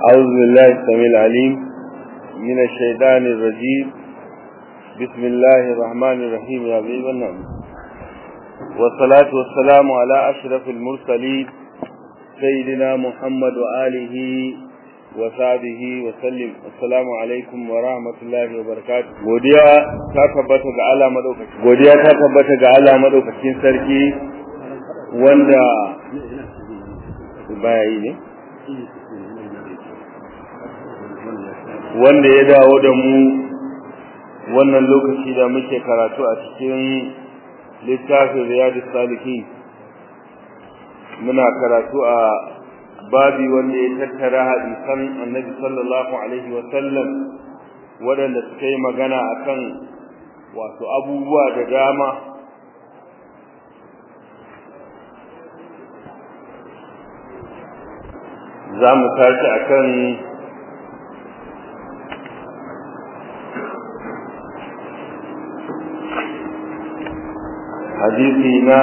أعوذ بالله السميع العليم من الشيطان الرجيم بسم الله الرحمن الرحيم يا حبيب النعم والصلاة والسلام على أشرف المرسلين سيدنا محمد وآله وصحبه وسلم السلام alaikum wa rahmatullahi wa barakatuh godiya ta tabbata ga Allah madaukakin godiya ta tabbata ga Allah madaukakin sarki wanda baya yi ne wanda ya dawo da mu wannan lokaci da muke karatu a cikin littafin riyadus salihin muna karatu a babi wanda ya tattara hadisan annabi sallallahu alaihi wa sallam waɗanda suka yi magana akan wato abubuwa da dama za mu tashi akan hadisi na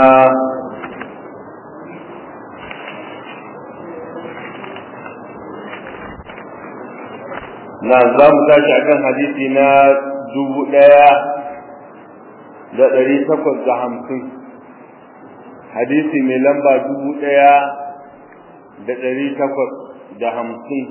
na za mu tashi akan hadisi na dubu ɗaya da ɗari takwas da hamsin hadisi mai lamba dubu ɗaya da ɗari takwas da hamsin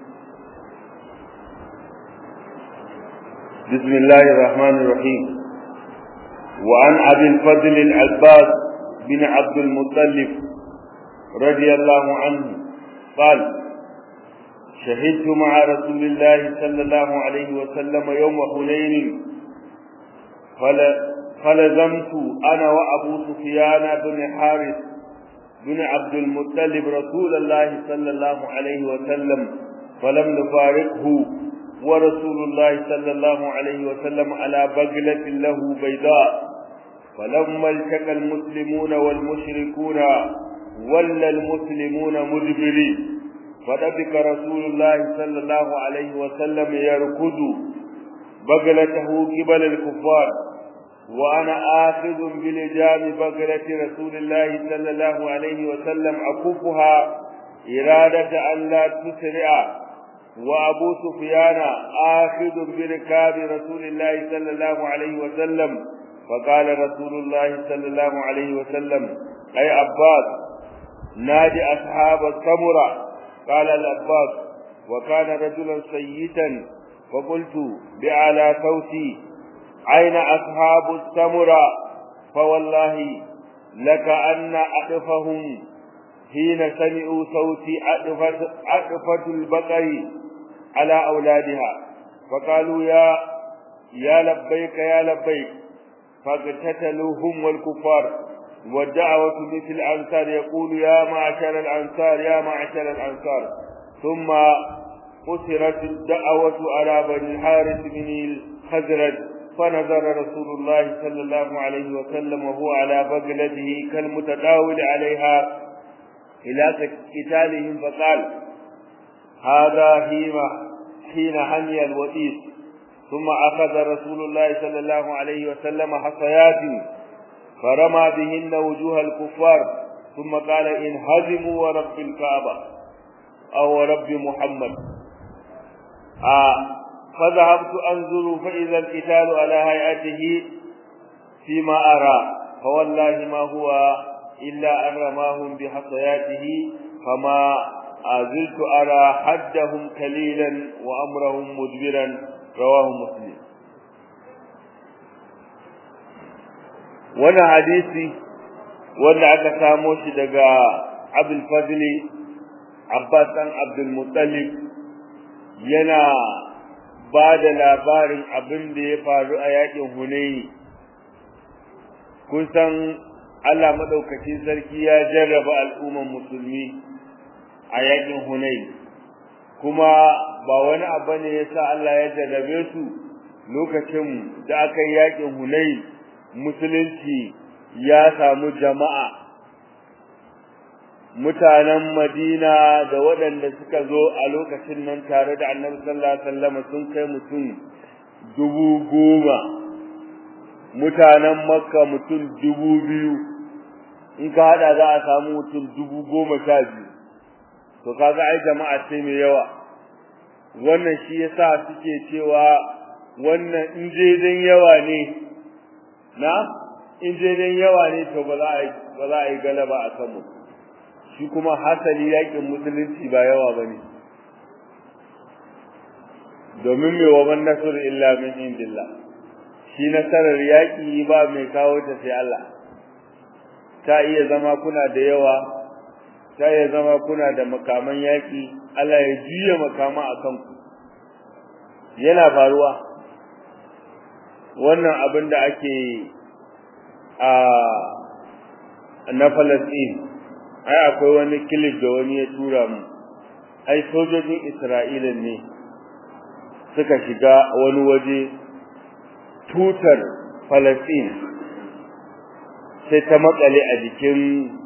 بسم الله الرحمن الرحيم وعن أبي الفضل العباس بن عبد المطلب رضي الله عنه قال شهدت مع رسول الله صلى الله عليه وسلم يوم حنين فلزمت انا وابو سفيان بن حارث بن عبد المطلب رسول الله صلى الله عليه وسلم فلم نفارقه ورسول الله صلى الله عليه وسلم على بغلة له بيضاء فلما التقى المسلمون والمشركون ولى المسلمون مدبرين فدبك رسول الله صلى الله عليه وسلم يركض بغلته قبل الكفار وأنا آخذ بلجام بغلة رسول الله صلى الله عليه وسلم أكفها إرادة أن لا تسرع وأبو سفيان آخذ بركاب رسول الله صلى الله عليه وسلم فقال رسول الله صلى الله عليه وسلم أي عباس نادي أصحاب السمره قال الأباس وكان رجلا سيئا فقلت بأعلى صوتي أين أصحاب السمرة فوالله لك أن أطفهم حين سمعوا صوتي أطفت, أطفت البقر على أولادها فقالوا يا يا لبيك يا لبيك فاقتتلوا هم والكفار والدعوة مثل الأنصار يقول يا معشر الأنصار يا معشر الأنصار ثم قصرت الدعوة على بني الحارث بن الخزرج فنظر رسول الله صلى الله عليه وسلم وهو على بغلته كالمتداول عليها إلى قتالهم فقال هذا حين حين حمي الوئيس ثم أخذ رسول الله صلى الله عليه وسلم حصيات فرمى بهن وجوه الكفار ثم قال انهزموا ورب الكعبة أو رب محمد آه فذهبت أنظر فإذا القتال على هيئته فيما أرى فوالله ما هو إلا أن رماهم بحصياته فما زلت أرى حدهم كليلا وأمرهم مدبرا رواه مسلم wannan hadisi wanda aka samo shi daga Abdul Fadli Abbas dan Abdul Muttalib yana ba da labarin abin da ya faru a yakin Hunayi kun san Allah madaukakin sarki ya jarraba al'umman musulmi a yakin Hunayi kuma ba wani abu ne yasa Allah ya jarrabe su lokacin da aka yi yakin Hunayi musulunci ya samu jama'a mutanen Madina da waɗanda suka zo a lokacin nan tare da Annabi sallallahu alaihi wasallam sun kai mutum dubu goma mutanen Makka mutum dubu biyu in ka hada za a samu mutum dubu goma sha biyu to kaga ai jama'a ce mai yawa wannan shi yasa suke cewa wannan in daidan yawa ne na in daidan yawa ne to ba za a yi ba za a yi galaba a kanmu shi kuma hasali yakin musulunci ba yawa bane domin me wa man nasr illa min indillah shi nasarar yaki ba mai kawo ta sai Allah ta iya zama kuna da yawa ta iya zama kuna da makaman yaki Allah ya juya makama akan ku yana faruwa wannan abin da ake a na Palestine ai akwai wani clip da wani ya tura mu ai sojojin Isra'ila ne suka shiga wani waje tutar Palestine sai ta makale a jikin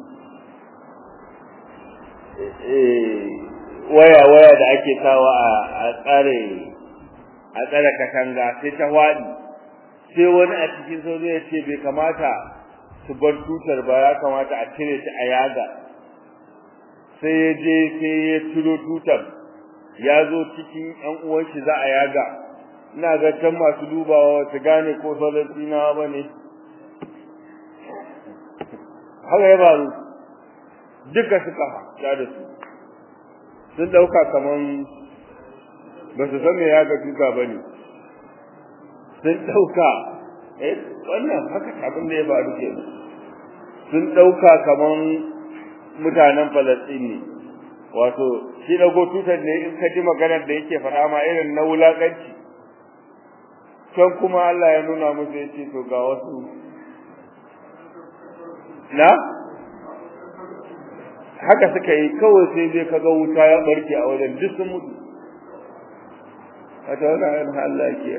waya-waya da ake kawo a tsare a tsare katanga sai ta wadi sai wani a cikin sojoji ya ce bai kamata su bar tutar ba ya kamata a cire ta a yaga sai ya je sai ya ciro tutar ya zo cikin ƴan uwan shi za a yaga ina ga can masu dubawa su gane ko falastinawa ba ne haka ya faru duka suka ja da su sun ɗauka kaman ba su san me yaga tuta ba ne sun ɗauka eh wannan haka abin da ya faru ke sun ɗauka kaman mutanen falastini wato shi dago tutar ne in ka ji maganar da yake faɗa ma irin na wulaƙanci can kuma Allah ya nuna musu ya ce to ga wasu na haka suka yi kawai sai dai kaga wuta ya barke a wajen duk sun mutu wata wannan Allah ke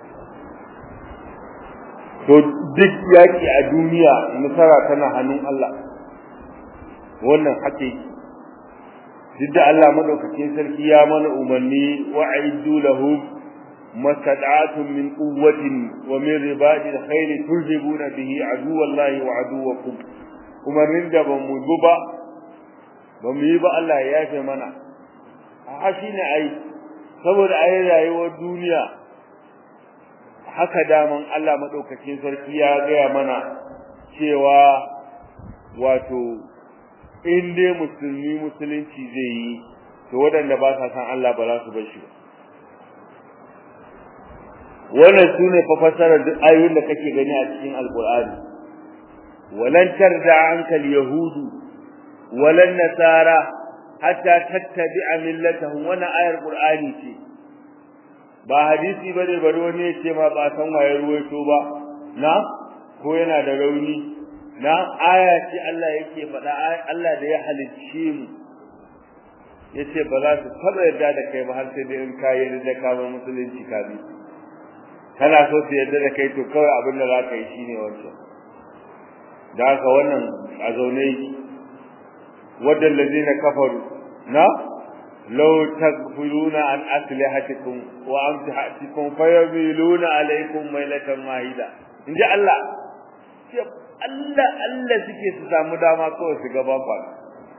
to duk yaki a duniya nasara tana hannun Allah wannan hake duk da Allah madaukakin sarki ya mana umarni wa aidu lahum masad'atun min quwwatin wa min ribadil khayr turhibuna bihi aduwallahi wa aduwakum umarnin da ba mu ba ba mu yi ba Allah ya yafe mana a shine ai saboda ai rayuwar duniya haka daman Allah madaukakin sarki ya gaya mana cewa wato in dai musulmi musulunci zai yi to waɗanda ba sa san Allah ba za su bar shi ba wannan sune fa fasarar duk ayoyin da kake gani a cikin alqur'ani walan tarda anka alyahudu walan nasara hatta tattabi'a millatahum wannan ayar qur'ani ce ba hadisi bane bari wani ya ce ma ba san waye ruwaito ba na ko yana da rauni na aya ce Allah yake faɗa Allah da ya halicce mu yace ba za su taɓa yarda da kai ba har sai dai in ka yarda ka ba musulunci ka bi kana so su yarda da kai to kawai abin da za ka yi shine wancan da haka wannan a zaune yake wadda lazina kafaru na law tagfuluna an aslihatikum wa amtihatikum fayamiluna alaykum mailatan wahida inji Allah Allah Allah suke su samu dama kawai su gaba kwana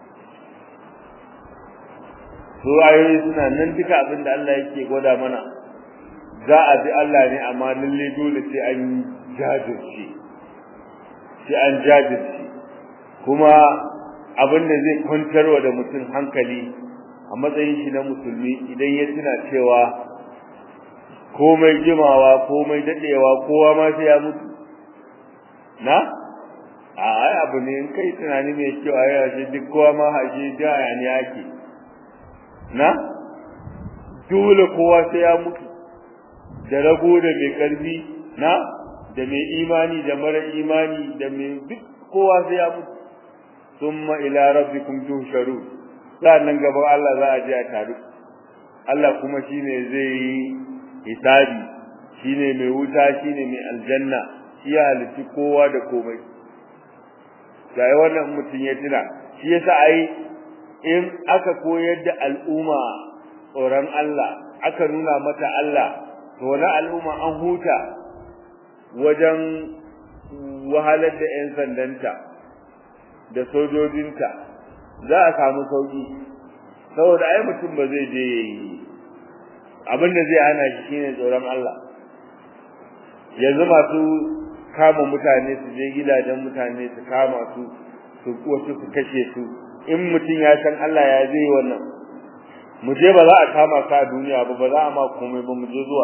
su ayoyi suna nan duka abin da Allah yake gwada mana za a bi Allah ne amma lalle dole sai an jajirce sai an jajirce kuma abin da zai kwantarwa da mutum hankali a matsayin shi na musulmi idan ya tuna cewa komai jimawa komai dadewa kowa ma sai ya mutu na a ai abu ne in kai tunani mai kyau a yau duk kowa ma haje da yani yake na dole kowa sai ya mutu da rago da mai karfi na da mai imani da mara imani da mai duk kowa sai ya mutu summa ila rabbikum tuhsharun sannan gaban Allah za a je a taru Allah kuma shine zai yi hisabi shine mai wuta shine mai aljanna shi ya halitta kowa da komai sai wannan mutum ya tuna shi yasa ai in aka koyar da al'umma tsoron Allah aka nuna mata Allah to na al'umma an huta wajen wahalar da 'yan sandanta da sojojinta za a samu sauki saboda ai mutum ba zai je yayi abin da zai hana shi shine tsoron Allah yanzu masu kama mutane su je gidajen mutane su kama su su wasu su kashe su in mutum ya san Allah ya zai wannan mu je ba za a kama ka a duniya ba ba za a ma komai ba mu je zuwa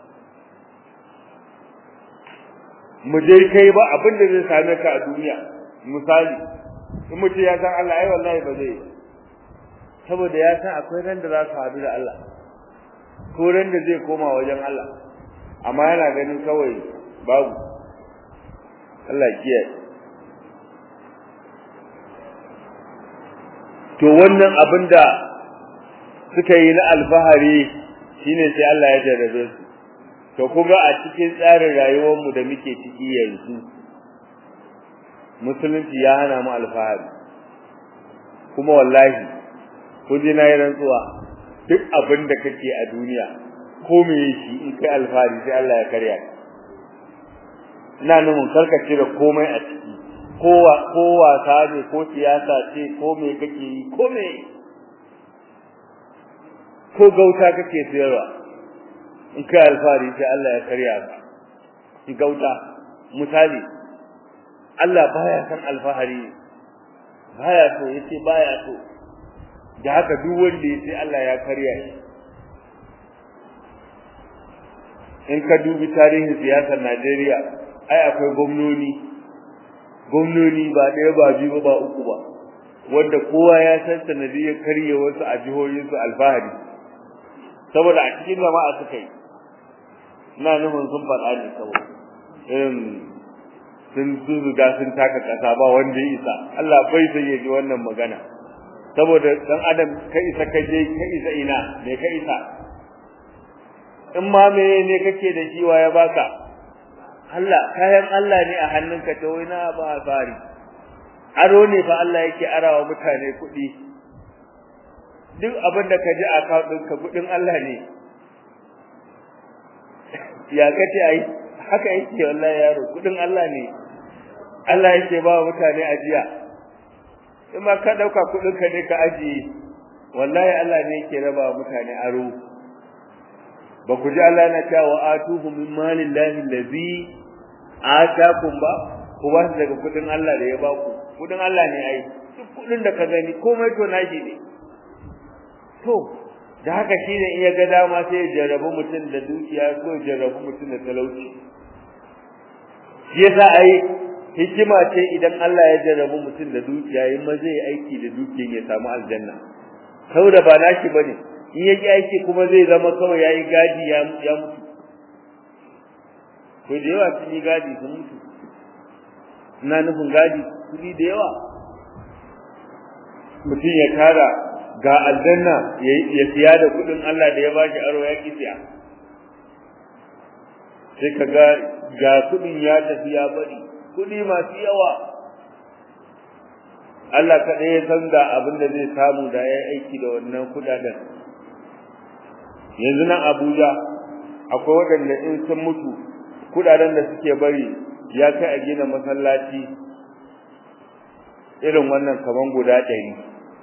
mu je kai ba abin da zai same ka a duniya misali in mutum ya san Allah ai wallahi ba zai saboda ya san akwai ran da za su haɗu da Allah ko ran da zai koma wajen Allah amma yana ganin kawai babu Allah kiyaye to wannan abin da suka yi na alfahari shine sai Allah ya jarrabe su to kuma a cikin tsarin rayuwar mu da muke ciki yanzu musulunci ya hana mu alfahari kuma wallahi kun ji nayi rantsuwa duk abin da kake a duniya ko me shi in kai alfahari sai Allah ya karya ina nufin karkace da komai a ciki ko ko wasa ne ko siyasa ce ko me kake yi ko me ko gauta kake sayarwa in kai alfahari sai Allah ya karya ka in gauta misali Allah baya san alfahari baya so yace baya so da haka duk wanda yace Allah ya karya shi in ka dubi tarihin siyasar Najeriya ai akwai gwamnoni gwamnoni ba ɗaya ba biyu ba uku ba wanda kowa ya san sanadiyar karye wasu a jihohinsu alfahari saboda a cikin jama'a suka yi ina nufin sun faɗa ne saboda irin sun zuzuga sun taka ƙasa ba wanda ya isa Allah bai sai ya ji wannan magana saboda dan adam ka isa ka je ka isa ina me ka isa in ma me ne kake da shi wa ya baka Allah kayan Allah ne a hannunka ta wai na ba fari aro ne fa Allah yake arawa mutane kuɗi duk abin da ka ji a ɗinka kuɗin Allah ne ya kace ai haka yake wallahi yaro kuɗin Allah ne Allah yake ba mutane ajiya in ma ka ɗauka kuɗinka ne ka ajiye wallahi Allah ne yake raba mutane aro ba ku ji Allah na cewa atuhu min malillahi allazi atakum ba ku ba daga kudin Allah da ya ba ku kudin Allah ne ai duk kudin da ka gani komai to nashi ne to da haka shine in ya ga dama sai ya jarrabu mutum da dukiya ko ya jarrabu mutum da talauci shi yasa ai hikima ce idan Allah ya jarrabu mutum da dukiya yin ma zai aiki da dukiyar ya samu aljanna saboda ba nashi bane in ya ji aiki kuma zai zama kawai yayi gadi ya ya mutu ko da yawa sun yi gadi sun mutu ina nufin gadi kudi da yawa mutum ya tara ga aljanna ya siya da kudin Allah da ya bashi aro ya ki siya sai ka ga ga kudin ya tafi ya bari kudi masu yawa Allah kaɗai ya san da abin da zai samu da ya aiki da wannan kudaden yanzu nan Abuja akwai waɗanda in sun mutu kudaden da suke bari ya kai a gina masallaci irin wannan kaman guda ɗari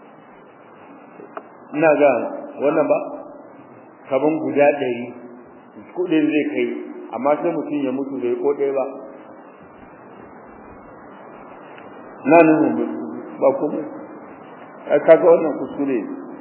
ina ga wannan ba kaman guda ɗari kudin zai kai amma sai mutum ya mutu bai ko ɗaya ba na nuna ba kuma kaga wannan kuskure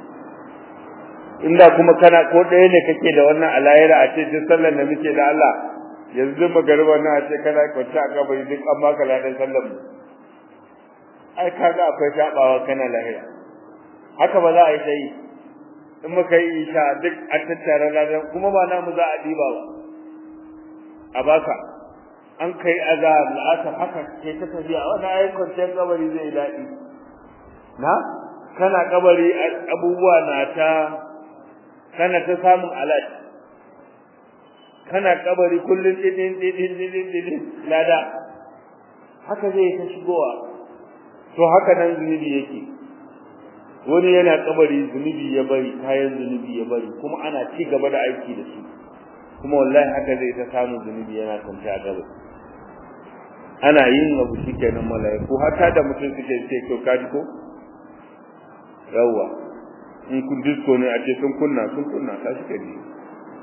inda kuma kana ko ɗaya ne kake da wannan alayira a ce duk sallar da muke da Allah yanzu magariba na ce kana kwance a kabari duk an baka ladan sallar mu ai kaga akwai tabawa kana lahira haka ba za a yi sai in muka yi isha duk a tattara ladan kuma ba namu za a diba ba a baka an kai azab la'asar haka ke ta tafiya wannan ayi kwanciyar kabari zai daɗi na kana kabari abubuwa na ta kana ta samun alat kana kabari kullun didin didin didin didin lada haka zai ta shigowa to haka nan zunubi yake wani yana kabari zunubi ya bari kayan zunubi ya bari kuma ana ci gaba da aiki da su kuma wallahi haka zai ta samu zunubi yana kwance a gaba ana yin abu shikenan mala'iku hatta da mutum suke ce to kaji ko yawa in kun disko ne a ce sun kunna sun kunna ta shi kaji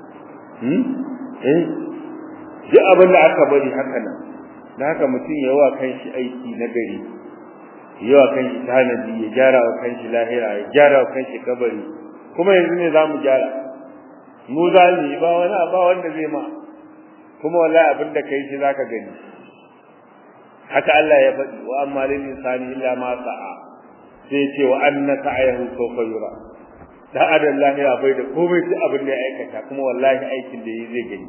hmm eh duk abin da aka bari haka nan da haka mutum ya wa kanshi aiki na gari ya wa kanshi tanadi ya gyara wa kanshi lahira ya gyara wa kanshi kabari kuma yanzu ne za mu gyara mu za mu yi ba wani ba wanda zai ma kuma wallahi abin da kai shi zaka gani haka Allah ya faɗi wa amma lil insani illa ma sa'a sai ce wa anna sa'ayahu sawfa yura da adan lahira bai da komai sai abin da ya aikata kuma wallahi aikin da yi zai gani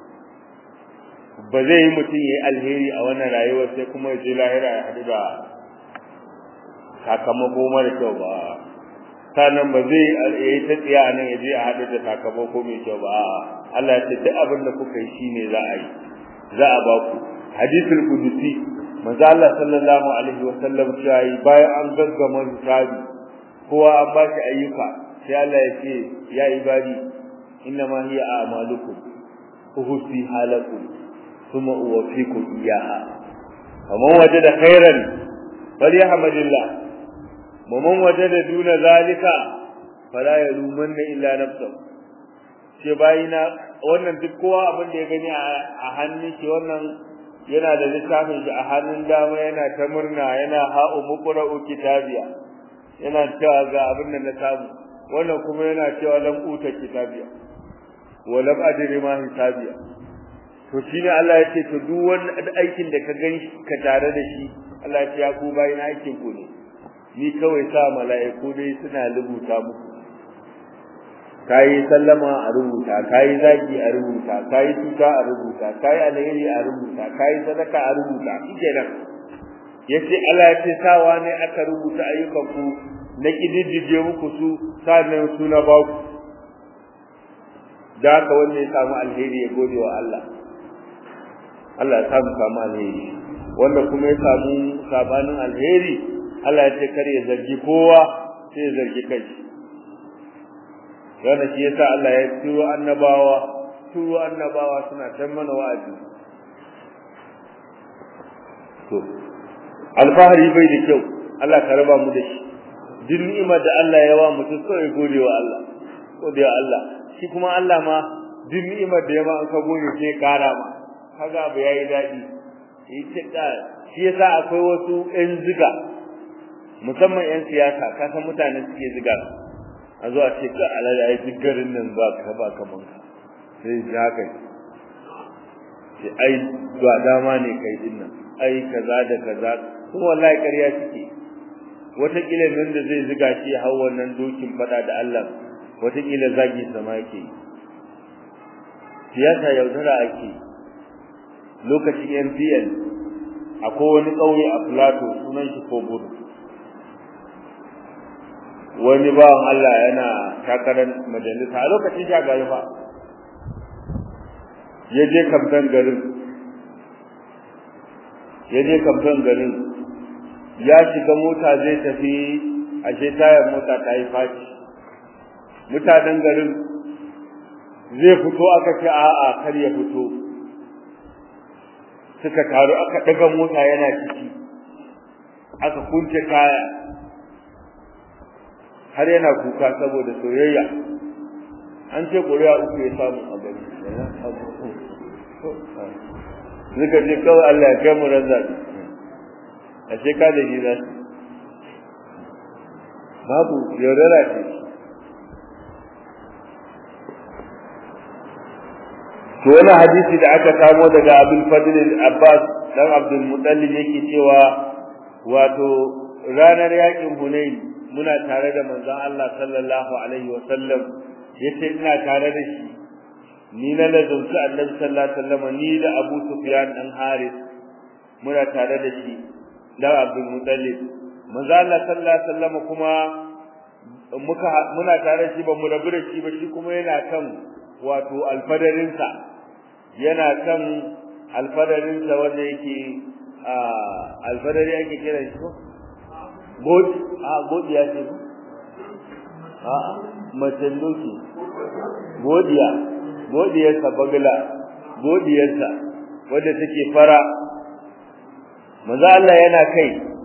ba zai yi mutum yayi alheri a wannan rayuwar sai kuma ya je lahira ya haɗu da sakamako mara kyau ba sannan ba zai yi ta tsiya nan ya je a haɗu da sakamako mai kyau ba Allah ya ce duk abin da kuka yi shine za a yi za a ba ku hadithul qudusi manzo Allah sallallahu alaihi wa sallam cewa bayan an gaggama hisabi kowa an ba shi ayyuka sai Allah ya ce ya ibadi inna ma hiya a'malukum uhsi halakum thumma uwaffikum iyyaha faman wajada khairan falyahmadillah ومن وجد دون ذلك فلا يلومن illa نفسه ce bayina wannan duk kowa abin da ya gani a hannun shi wannan yana da littafin shi a hannun dama yana ta murna yana ha'u muqra'u kitabiya yana cewa ga abin da na samu wannan kuma yana cewa lam uta kitabiya wa lam adri ma hisabiya to shine Allah ya ce to duk wani aikin da ka gani ka tare da shi Allah ya ce ya ku bayina aikin ku ne ni kawai sa mala'iku dai suna rubuta muku kayi sallama a rubuta kayi zagi a rubuta kayi tuka a rubuta kayi alheri a rubuta kayi sadaka a rubuta shikenan yace Allah ya ce sawa ne aka rubuta ayyukan ku na kididdige muku su sannan su na ba ku da haka wanda ya samu alheri ya gode wa Allah Allah ya samu samu alheri wanda kuma ya samu sabanin alheri Allah ya ce kar ya zargi kowa sai ya zargi kai wannan shi yasa Allah ya turo annabawa turo annabawa suna tan mana wa'azi to alfahari bai da kyau Allah ka raba mu da shi duk ni'imar da Allah ya wa mutum sai gode wa Allah gode wa Allah shi kuma Allah ma duk ni'imar da ya ma ka gode sai kara ma kaga ba yayi dadi shi ta shi yasa akwai wasu ɗan ziga musamman yan siyasa ka san mutane suke ziga a zuwa ce ka alala ai duk garin nan ba ka ba kaman ka sai ji haka ce ai ba dama ne kai din nan ai kaza da kaza kuma wallahi ƙarya suke wataƙila nan da zai ziga shi hau wannan dokin fada da Allah wataƙila zagi sama yake siyasa yaudara ake lokacin MPN akwai wani ƙauye a Plateau sunan shi Kobodo wani bawan Allah yana takarar majalisa a lokacin shagari fa ya je kamfen garin ya je kamfen garin ya shiga mota zai tafi ashe tayar mota ta yi faci mutanen garin zai fito aka ce a'a kar ya fito suka taru aka daga mota yana ciki aka kunce kaya har yana kuka saboda soyayya an ce ƙuri'a uku ya samu a gari suka ce kawai Allah ya kai mu ran zaɓi a ce ka da gida babu yaudara ce to wani hadisi da aka samo daga abin fadil abbas dan abdul mutallib yake cewa wato ranar yakin hunain muna tare da manzon Allah sallallahu alaihi wa sallam yace ina tare da shi ni na lazumta annabi sallallahu alaihi wasallam ni da Abu Sufyan dan Haris muna tare da shi da Abdul Muttalib manzon Allah sallallahu alaihi wasallam kuma muka muna tare da shi ba mu rabu da shi ba shi kuma yana kan wato alfadarinsa yana kan alfadarinsa wanda yake alfadari ake kiran shi ko godi a godi ya ce a macen doki godiya godiyarsa bagla godiyarsa wadda take fara maza Allah yana kai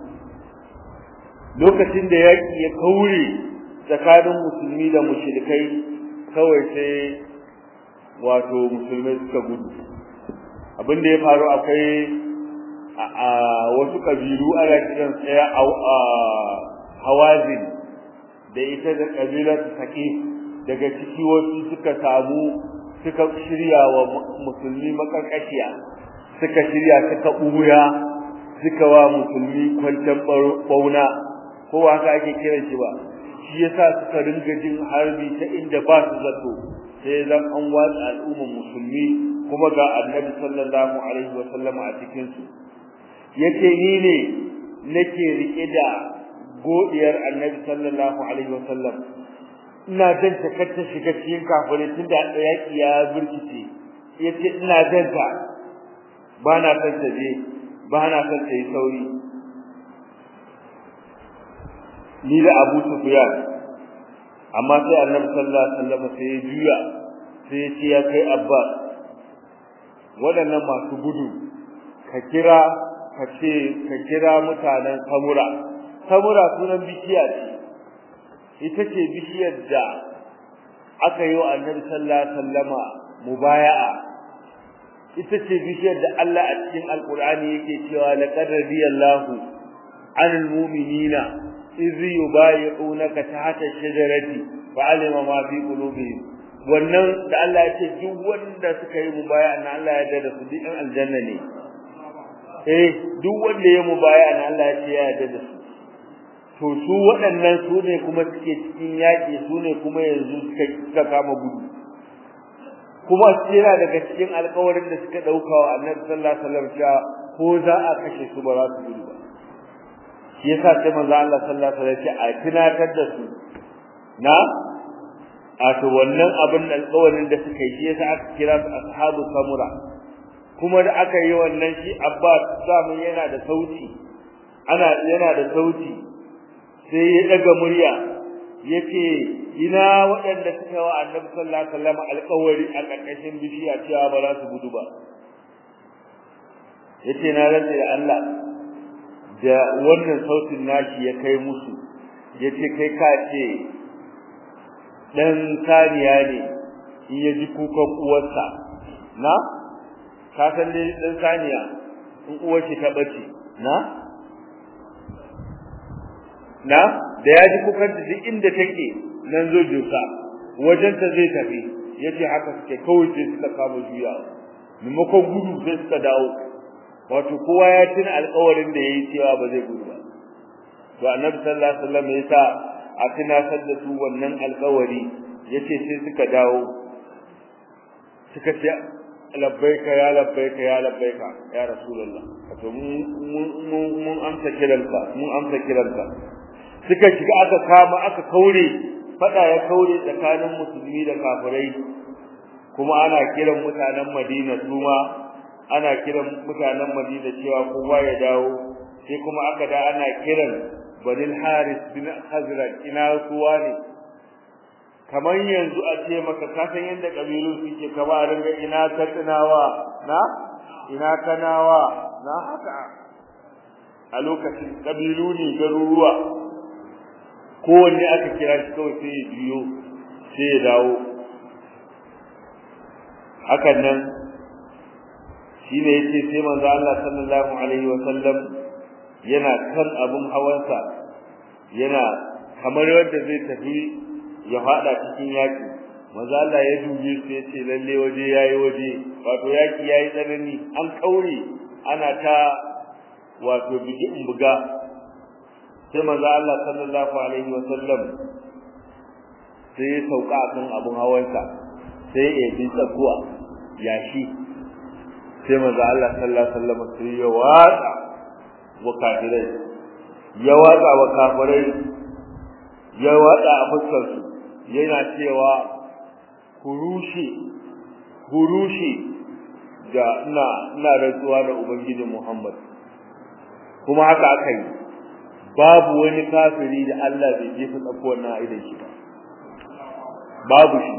lokacin da yaki ya kaure tsakanin musulmi da mushrikai kawai sai wato musulmai suka gudu abin da ya faru akwai a wasu kabilu ana kiran tsaya a hawazin da ita da kabilar saki daga ciki wasu suka samu suka shirya wa musulmi makarkashiya suka shirya suka buya suka wa musulmi kwancan bauna ko haka ake kiran shi ba shi yasa suka ringa jin harbi ta inda ba su zato sai zan an watsa al'ummar musulmi kuma ga annabi sallallahu alaihi wa sallama a cikin su yace ni ne nake rike da godiyar annabi sallallahu alaihi wa sallam ina jan ta kacce shiga cikin kafirai tunda yaki ya burkice yace ina jan ta ba na san ta je ba na san ta yi sauri ni da Abu Sufyan amma sai Annabi sallallahu alaihi wasallam sai ya juya sai ya ce ya kai Abbas waɗannan masu gudu ka kira ka ce ka kira mutanen Samura Samura sunan bishiya ce ita ce bishiyar da aka yi wa Annabi sallallahu alaihi wasallama mubaya'a ita ce bishiyar da Allah a cikin Alƙur'ani yake cewa laqad radiyallahu 'anil mu'minina idh yubayi'unaka tahta ash-shajarati fa'alima ma fi qulubihim wannan da Allah ya ce duk wanda suka yi mubaya'a na Allah ya yarda da su duk aljanna ne eh duk wanda ya mubaya'a na Allah ya ce ya yarda da su to su waɗannan su ne kuma suke cikin yaƙi su ne kuma yanzu suka kama gudu kuma yana daga cikin alƙawarin da suka dauka wa Annabi sallallahu alaihi wasallam cewa ko za a kashe su ba za su gudu ba shi yasa sai manzo Allah sallallahu alaihi wasallam a tunatar da su na a to wannan abin alƙawarin da suka yi shi yasa aka kira su ashabu samura kuma da aka yi wannan shi Abbas zamu yana da sauti ana yana da sauti sai ya daga murya yace ina waɗanda suka wa annabi sallallahu alaihi wasallam alƙawari a ƙarƙashin bishiya cewa ba za su gudu ba yace na rantsa da Allah da wannan sautin nashi ya kai musu yace kai ka ce dan saniya ne in ya ji kukan uwarsa na ka san dai dan saniya in uwar shi ta bace na na da ya ji kukan da duk inda take nan zo jusa wajen ta zai tafi yace haka suke kawai sai suka kama juya maimakon gudu sai suka dawo wato kowa ya tuna alƙawarin da yayi cewa ba zai gudu ba to annabi sallallahu alaihi wasallam ya sa a tunatar da su wannan alƙawari yace sai suka dawo suka ce labbaika ya labbaika ya labbaika ya rasulullah wato mun mun amsa kiranka mun amsa kiranka suka shiga aka kama aka kaure fada ya kaure tsakanin musulmi da kafirai kuma ana kiran mutanen Madina suma ana kiran mutanen Madina cewa kowa ya dawo sai kuma aka da ana kiran Banil Haris bin Hazrat ina suwa ne kamar yanzu a ce maka ka san yanda kabilu suke ka ba ringa ina katsinawa na ina kanawa na haka a lokacin kabilu ne garuruwa kowanne aka kira shi kawai sai ya biyo sai ya dawo hakan nan shine yace sai manzo Allah sallallahu alaihi wa sallam yana kan abun hawansa yana kamar wanda zai tafi ya fada cikin yaki manzo Allah ya dubi su yace lalle waje yayi waje wato yaki yayi tsanani an kaure ana ta wato bigi buga sai manzo Allah sallallahu alaihi wa sallam sai ya sauka kan abun hawansa sai ya bi tsakuwa yashi sai manzo Allah sallallahu alaihi wa sallam sai ya watsa wa kafirai ya watsa wa kafirai ya watsa a fuskar su yana cewa kurushe kurushe da ina ina rantsuwa da ubangiji Muhammad kuma haka aka yi babu wani kafiri da Allah bai jefa tsakuwar na aidan shi ba babu shi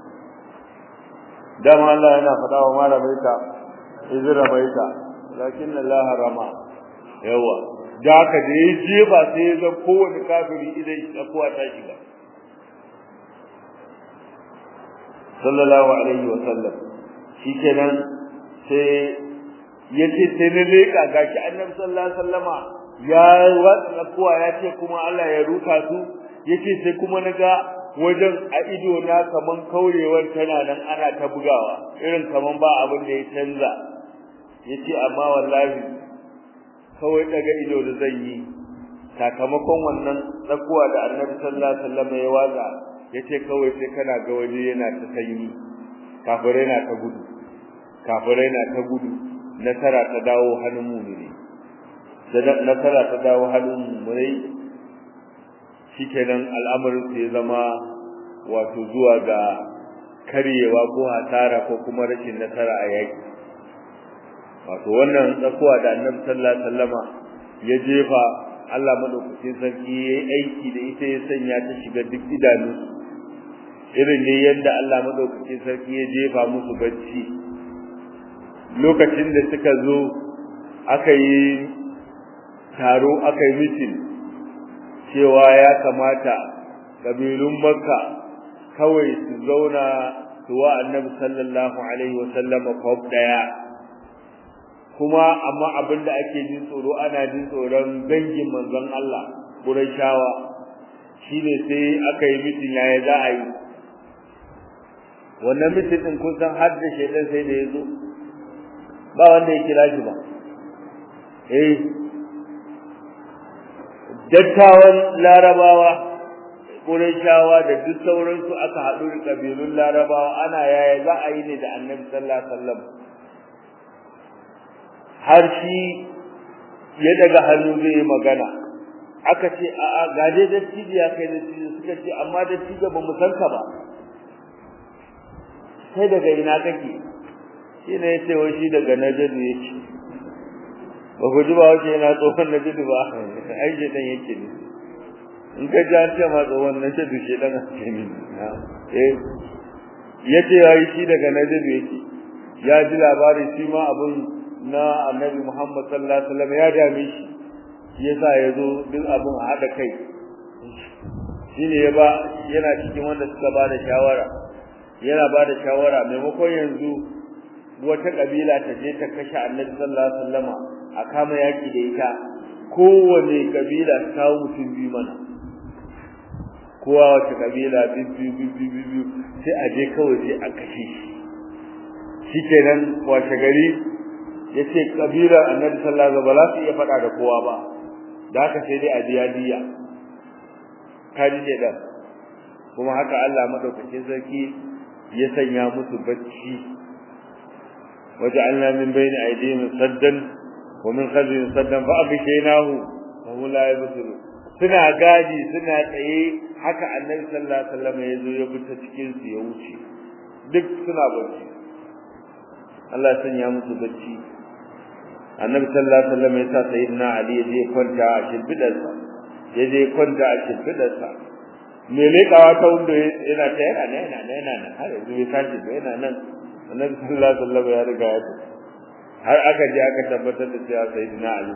dama Allah yana faɗa wa malamai ta izra baita lakin Allah rama yawa da haka da ya jefa sai ya zan kowane kafiri idan shi tsakuwa ta shiga sallallahu alaihi wa sallam shikenan sai yace sai ne leka gashi annabi sallallahu alaihi wasallama ya watsa kuwa ya ce kuma Allah ya ruka su yace sai kuma naga wajen a ido na kaman kaurewar tana nan ana ta bugawa irin kaman ba abin da ya canza yace amma wallahi kawai daga ido da zan yi sakamakon wannan tsakuwa da Annabi sallallahu alaihi wasallam ya watsa yace kawai sai kana ga waje yana ta sanyi kafirai na ta gudu kafirai na ta gudu nasara ta dawo hannun mu'mini da nasara ta dawo hannun mu'mini shikenan al'amarin sai zama wato zuwa ga karyewa ko hasara ko kuma rashin nasara a yaki wato wannan tsakuwa da Annabi sallallahu alaihi wasallama ya jefa Allah madaukakin sarki yayi aiki da ita ya sanya ta shiga duk idanu irin ne yadda Allah madaukakin sarki ya jefa musu bacci lokacin da suka zo aka yi taro aka yi mitin cewa ya kamata kabilun makka kawai su zauna su wa annabi sallallahu alaihi wa sallam kwab daya kuma amma abinda ake jin tsoro ana jin tsoron dangin manzon Allah Qurayshawa shine sai aka yi mitin yaya za a yi wannan mitin din kun san har da shedan sai da yazo ba wanda ya kira shi ba eh dattawan larabawa Qurayshawa da duk sauransu aka haɗu da kabilun larabawa ana yaya za a yi ne da annabi sallallahu alaihi wasallam har shi ya daga hannu zai yi magana aka ce a a ga dai dattijo ya kai dattijo suka ce amma dattijo ba mu san ka ba sai daga ina kake shi ne yace wai shi daga najadu yake ba ku ji ba wace yana tsohon najadu ba ai je dan yake ne in ka ji an ce ma tsohon najadu shi dan ake ne eh yace yayi shi daga najadu yake ya ji labari shi ma abun na annabi Muhammad sallallahu alaihi wasallam ya dame shi shi yasa yazo duk abun a hada kai shine ya ba yana cikin wanda suka ba da shawara yana ba da shawara maimakon yanzu wata kabila ta je ta kashe annabi sallallahu alaihi wasallam a kama yaki da ita kowane kabila ta kawo mutum biyu mana kowa wata kabila biyu biyu biyu sai a je kawai sai a kashe shi shikenan washe gari yace kabilar annabi sallallahu alaihi wasallam ba za su iya fada da kowa ba da haka sai dai a biya diya kaji ne da kuma haka Allah madaukakin sarki ya sanya musu bacci waja'alna min bayni aydihim saddan wa min khalfihim saddan fa abshaynahu wa hum la yabsirun suna gadi suna tsaye haka annabi sallallahu alaihi wasallam ya zo ya fita cikin su ya wuce duk suna bacci Allah ya sanya musu bacci annabi sallallahu alaihi wasallam ya sa sayyidina ali ya je kwanta a shimfidarsa ya je kwanta a shimfidarsa me lekawa ta wanda yana ta yana nan yana nan yana nan har yanzu bai tashi ba yana nan annabi sallallahu alaihi wasallam ya riga ya tafi har aka je aka tabbatar da cewa sayyidina ali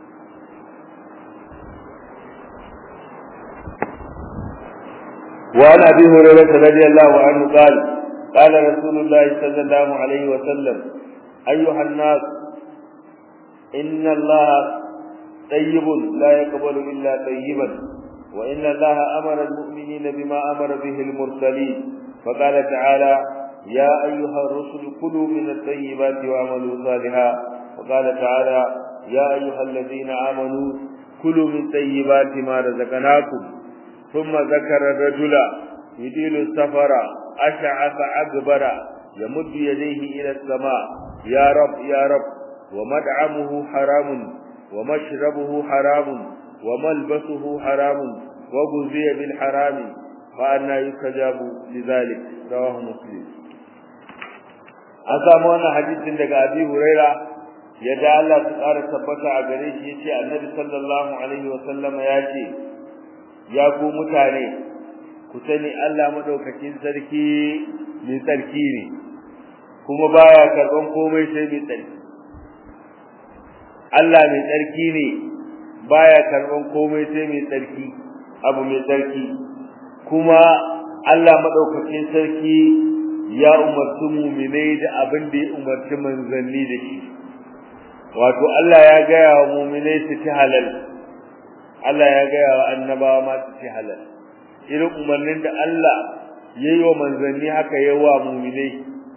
وعن ابي هريره رضي الله عنه قال قال رسول الله صلى الله عليه وسلم ايها الناس إن الله طيب لا يقبل إلا طيبا وإن الله أمر المؤمنين بما أمر به المرسلين فقال تعالى يا أيها الرسل كلوا من الطيبات واعملوا صالحا وقال تعالى يا أيها الذين آمنوا كلوا من طيبات ما رزقناكم ثم ذكر الرجل يديل السفر أشعث أكبر يمد يديه إلى السماء يا رب يا رب ومدعمه حرام ومشربه حرام وملبسه حرام وغذي بالحرام فأنا يستجاب لذلك رواه مسلم an samu wannan hadisin daga Abi Huraira yadda Allah su ƙara tabbata a gare shi yace Annabi sallallahu alaihi wa sallama ya ce ya ku mutane ku sani Allah madaukakin sarki mai tsarki ne kuma baya karban komai sai mai tsarki Allah mai tsarki ne baya karban komai sai mai tsarki abu mai tsarki kuma Allah madaukakin sarki ya umarci mu'minai da abin da ya umarci manzanni da shi wato Allah ya gaya wa mu'minai su ci halal Allah ya gaya wa annabawa ma su ci halal irin umarnin da Allah ya yi wa manzanni haka ya wa mu'minai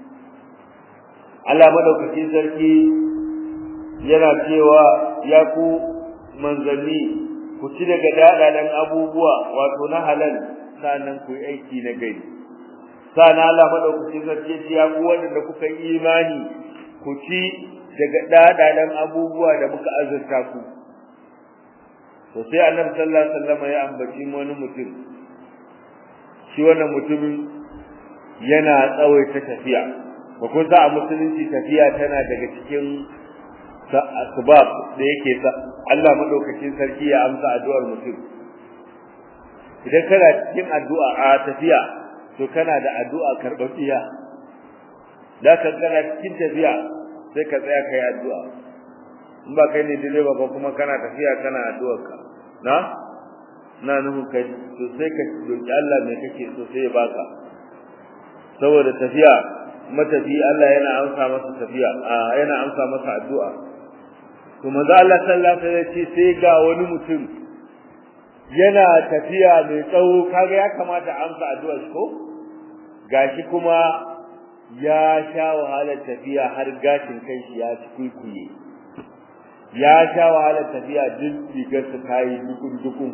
Allah madaukakin sarki yana cewa ya ku manzanni ku ci daga dadadan abubuwa wato na halal sannan ku yi aiki na gari sana Allah madaukakin sarki ya ku wanda kuka yi imani ku ci daga dadadan abubuwa da muka azurta ku to sai annabi sallallahu alaihi wasallam ya ambaci wani mutum shi wannan mutumin yana tsawaita tafiya ba kun sa a musulunci tafiya tana daga cikin asbab da yake sa Allah madaukakin sarki ya amsa addu'ar mutum idan kana cikin addu'a a tafiya to kana da addu'a karɓaɓɓiya da kan kana cikin tafiya sai ka tsaya kai addu'a in ba kai ne direba ba kuma kana tafiya kana addu'ar ka na na nufin kai to sai ka roki Allah me kake so sai ya baka saboda tafiya matafi Allah yana amsa masa tafiya a yana amsa masa addu'a to manzo Allah sallallahu alaihi wasallam sai ga wani mutum yana tafiya mai tsawo kaga ya kamata amsa addu'a shi ko gashi kuma ya sha wahalar tafiya har gashin kanshi ya ci kuikuye ya sha wahalar tafiya duk rigar su tayi dukun dukun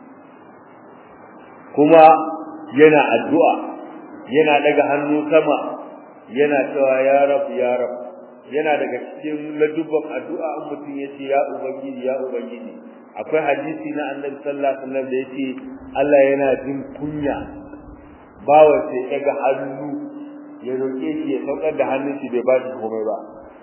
kuma yana addu'a yana daga hannu sama yana cewa ya rab ya rab yana daga cikin ladubban addu'a an mutum yace ya ubangiji ya ubangiji akwai hadisi na annabi sallallahu alaihi wasallam da yace Allah yana jin kunya bawa sai daga hannu ya roke shi ya saukar da hannun shi bai ba shi komai ba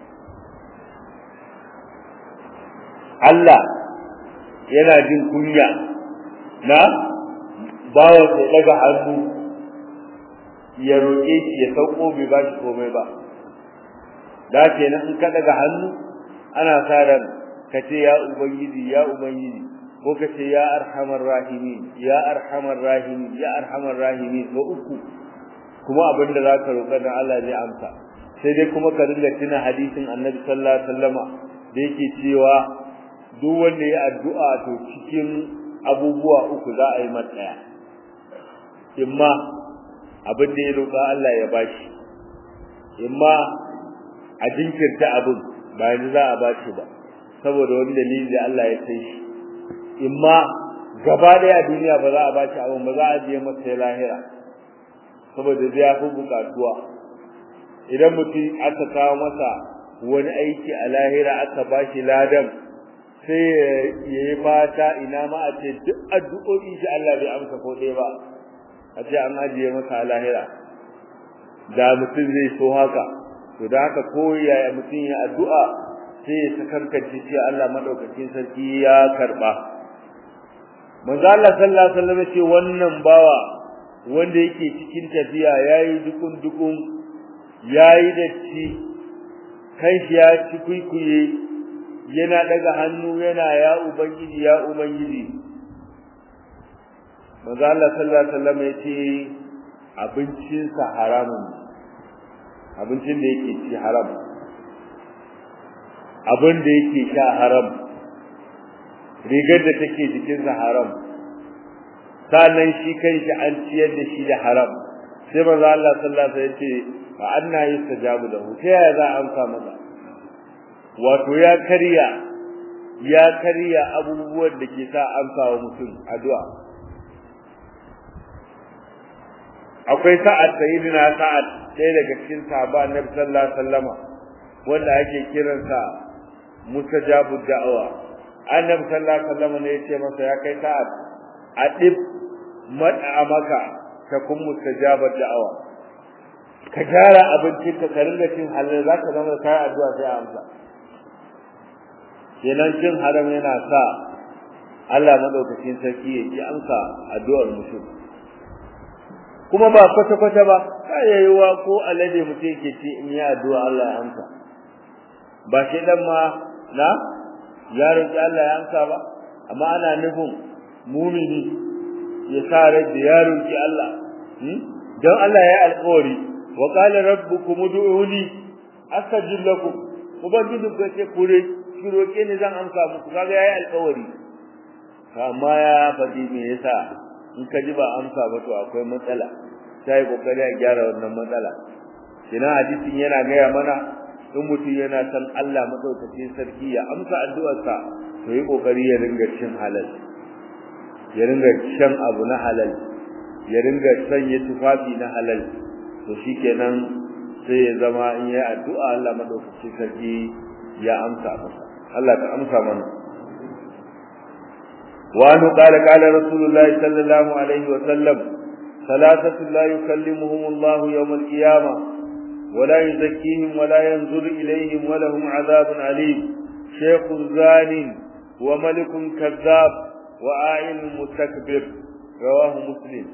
Allah yana jin kunya na bawa sai daga hannu ya roƙe shi ya sauko bai ba shi komai ba da kenan in ka daga hannu ana sa ran ka ce ya ubangiji ya ubangiji ko ka ce ya arhamar rahimin ya arhamar rahimin ya arhamar rahimin ko uku kuma abin da za ka roƙa dan Allah zai amsa sai dai kuma ka dinga tuna hadisin annabi sallallahu alaihi wasallama da yake cewa duk wanda ya addu'a to cikin abubuwa uku za a yi matsaya imma abin da ya roƙa Allah ya bashi imma a jinkirta abin ba yanzu za a bashi ba saboda wani dalili da Allah ya kai shi imma gaba daya duniya ba za a bashi abin ba za a je masa ya lahira saboda zai fi bukatuwa idan mutum aka kawo masa wani aiki a lahira aka bashi ladan sai ya yi fata ina ma a ce duk addu'o'i shi Allah bai amsa ko ɗaya ba a ce an ajiye masa a lahira da mutum zai so haka to da haka ko yaya mutum ya addu'a sai ya sakarkace ce Allah madaukakin sarki ya karba manzo Allah sallallahu alaihi wasallam ce wannan bawa wanda yake cikin tafiya yayi dukun dukun yayi datti kai shi ya ci kuikuye yana daga hannu yana ya ubangiji ya ubangiji manzo Allah sallallahu alaihi wasallam yace abincin sa haramun abincin da yake ci haram abin da yake sha haram rigar da take jikin sa haram sannan shi kanshi an ciyar da shi da haram sai manzo Allah sallallahu alaihi wasallam yace fa anna yustajabu lahu ta yaya za a amsa masa wato ya karya ya karya abubuwan da ke sa amsa wa mutum addu'a akwai sa'ad sayyidina sa'ad ɗaya daga cikin sahaba annabi sallallahu alaihi wasallama wanda ake kiransa mustajabu da'awa annabi sallallahu alaihi wasallama ne yace masa ya kai sa'ad adib maka ta kun mustajabu da'awa ka gyara abincin ka ringa cin halal zaka zama kai addu'a sai amsa kenan cin haram yana sa Allah madaukakin sarki ya ji amsa addu'ar mutum kuma ba kwata kwata ba kayayewa ko alade mutum yake ci in ya addu'a Allah ya amsa ba shi dan ma na ya roki Allah ya amsa ba amma ana nufin mumini ya sa rai da ya roki Allah dan Allah ya alƙawari wa qala rabbukum ud'uni astajib lakum ubangiji ku ce kure ki roke ni zan amsa muku kaga yayi alƙawari amma ya faɗi me yasa in ka ji ba amsa ba to akwai matsala sai kokari a gyara wannan matsala kina hadisin yana gaya mana in mutum yana san Allah madaukakin sarki ya amsa addu'arsa to yi kokari ya ringa cin halal ya ringa shan abu na halal ya ringa sanya tufafi na halal to shikenan sai ya zama in ya addu'a Allah madaukakin sarki ya amsa masa Allah ka amsa mana وأنه قال قال رسول الله صلى الله عليه وسلم ثلاثة لا يكلمهم الله يوم القيامة ولا يزكيهم ولا ينظر إليهم ولهم عذاب عليم شيخ زان وملك كذاب وآئل مستكبر رواه مسلم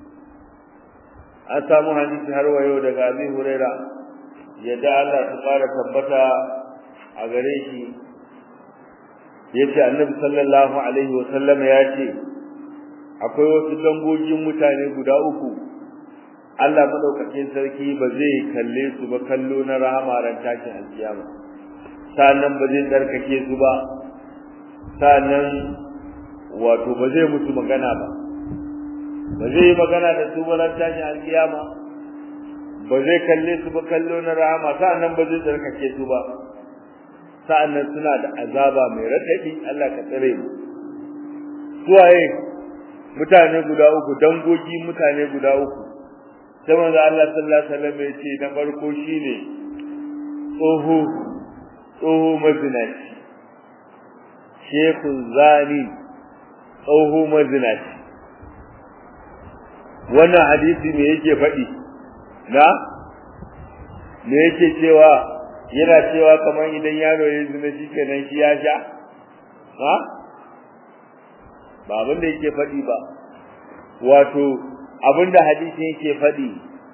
أسامو حديث هروا يودك أبي هريرة يدعى الله تقارى ثبتا أغريشي yace annabi sallallahu alaihi wa sallam ya ce akwai wasu dangogin mutane guda uku Allah madaukakin sarki ba zai kalle su ba kallo na rahama ran tashin alkiyama sannan ba zai tsarkake su ba sannan wato ba zai musu magana ba ba zai yi magana da su ba ran tashin alkiyama ba zai kalle su ba kallo na rahama sannan ba zai tsarkake su ba sa'annan suna da azaba mai radadi Allah ka tsare mu suwaye mutane guda uku dangogi mutane guda uku sai manzo Allah sallallahu alaihi wasallam ya ce na farko shine tsoho tsoho mazinaci shekun zani tsoho mazinaci wannan hadisi me yake faɗi na me yake cewa yana cewa kamar idan yaro ya zina shi kenan shi ya sha ha ba abin da yake faɗi ba wato abin da hadisin yake faɗi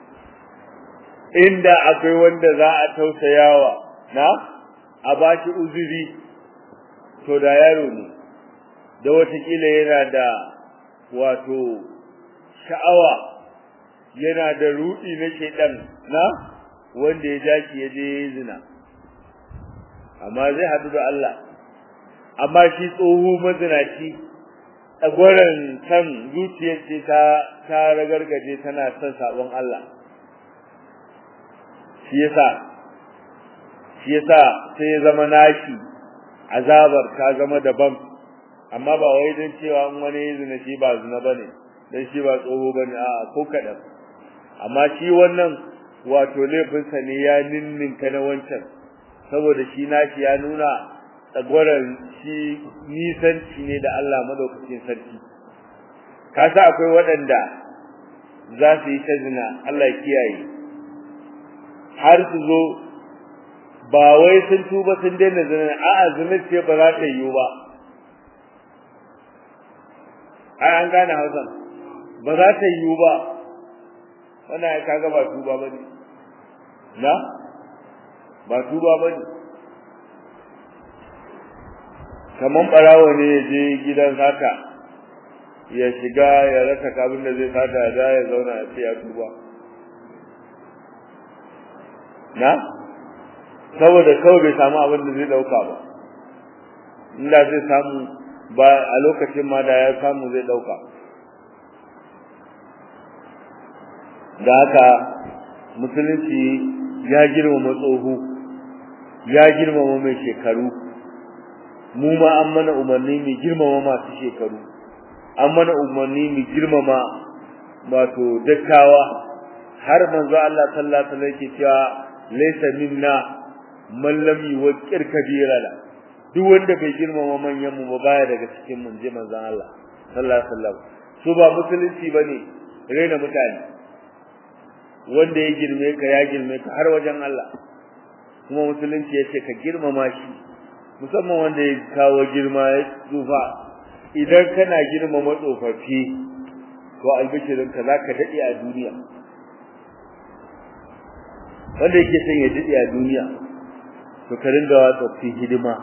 inda akwai wanda za a tausayawa na a ba shi uzuri to da yaro ne da watakila yana da wato sha'awa yana da ruɗi na shaidan na wanda ya jaki ya je zina amma zai hadu da Allah amma shi tsoho mazinaci tsagwaron san zuciyar ce ta ta ragargaje tana son sabon Allah shi yasa shi yasa sai ya zama nashi azabar ta zama daban amma ba wai don cewa in wani zina shi ba zina bane dan shi ba tsoho bane a'a ko kadan amma shi wannan wato laifinsa ne ya ninninka na wancan saboda shi nashi ya nuna tsagwaran shi nisanci ne da Allah madaukakin sarki ka sa akwai waɗanda za su yi ta zina Allah ya kiyaye har su zo ba wai sun tuba sun daina zina a'a zina ce ba za ta yiwu ba ai an gane hausan ba za ta yiwu ba wannan ya kaga ba tuba bane na ba tuba bane kaman barawo ne ya je gidan sata ya shiga ya rasa kabin da zai sata da ya zauna a ce ya tuba na saboda kawai bai samu abin da zai dauka ba inda zai samu ba a lokacin ma da ya samu zai dauka da haka musulunci ya girmama tsoho ya girmama mai shekaru mu ma an mana umarni mu girmama masu shekaru an mana umarni mu girmama wato dattawa har manzo Allah sallallahu alaihi wasallam yake cewa laysa minna man lam yuwaqqir kabirana duk wanda bai girmama manyan mu ba baya daga cikin mun je manzo Allah sallallahu alaihi wasallam su ba musulunci bane raina mutane wanda ya girme ka ya girme ka har wajen Allah kuma musulunci yace ka girmama shi musamman wanda ya kawo girma ya tsufa idan kana girmama tsofaffi to albishirin ka zaka dade a duniya wanda yake son ya dade a duniya to ka ringa wa tsofaffi hidima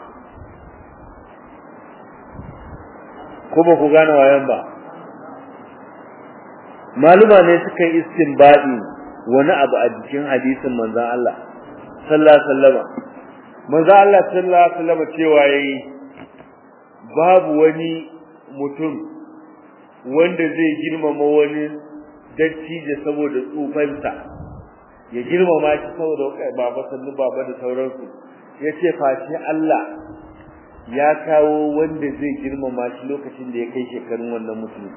ko ba ku gane wayan ba maluma ne suka yi istinbadi wani abu a jikin hadisin manzon Allah sallallahu alaihi wasallam manzon Allah sallallahu alaihi wasallam cewa yayi babu wani mutum wanda zai girmama wani dattijo saboda tsufansa ya girmama shi saboda baba sannu baba da sauransu yace face Allah ya kawo wanda zai girmama shi lokacin da ya kai shekarun wannan mutum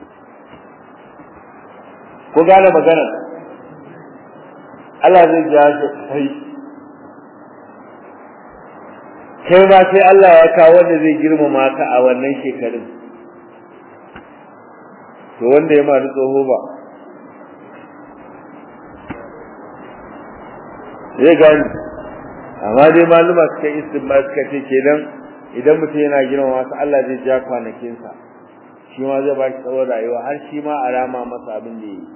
ko gane magana Allah zai ja shi kai kai ma sai Allah ya kawo wanda zai girmama ka a wannan shekarun to wanda ya maru tsoho ba zai gani amma dai maluma suka yi istinba suka ce kenan idan mutum yana girmama su Allah zai ja kwanakinsa shi ma zai ba shi tsawon rayuwa har shi ma a rama masa abin da ya yi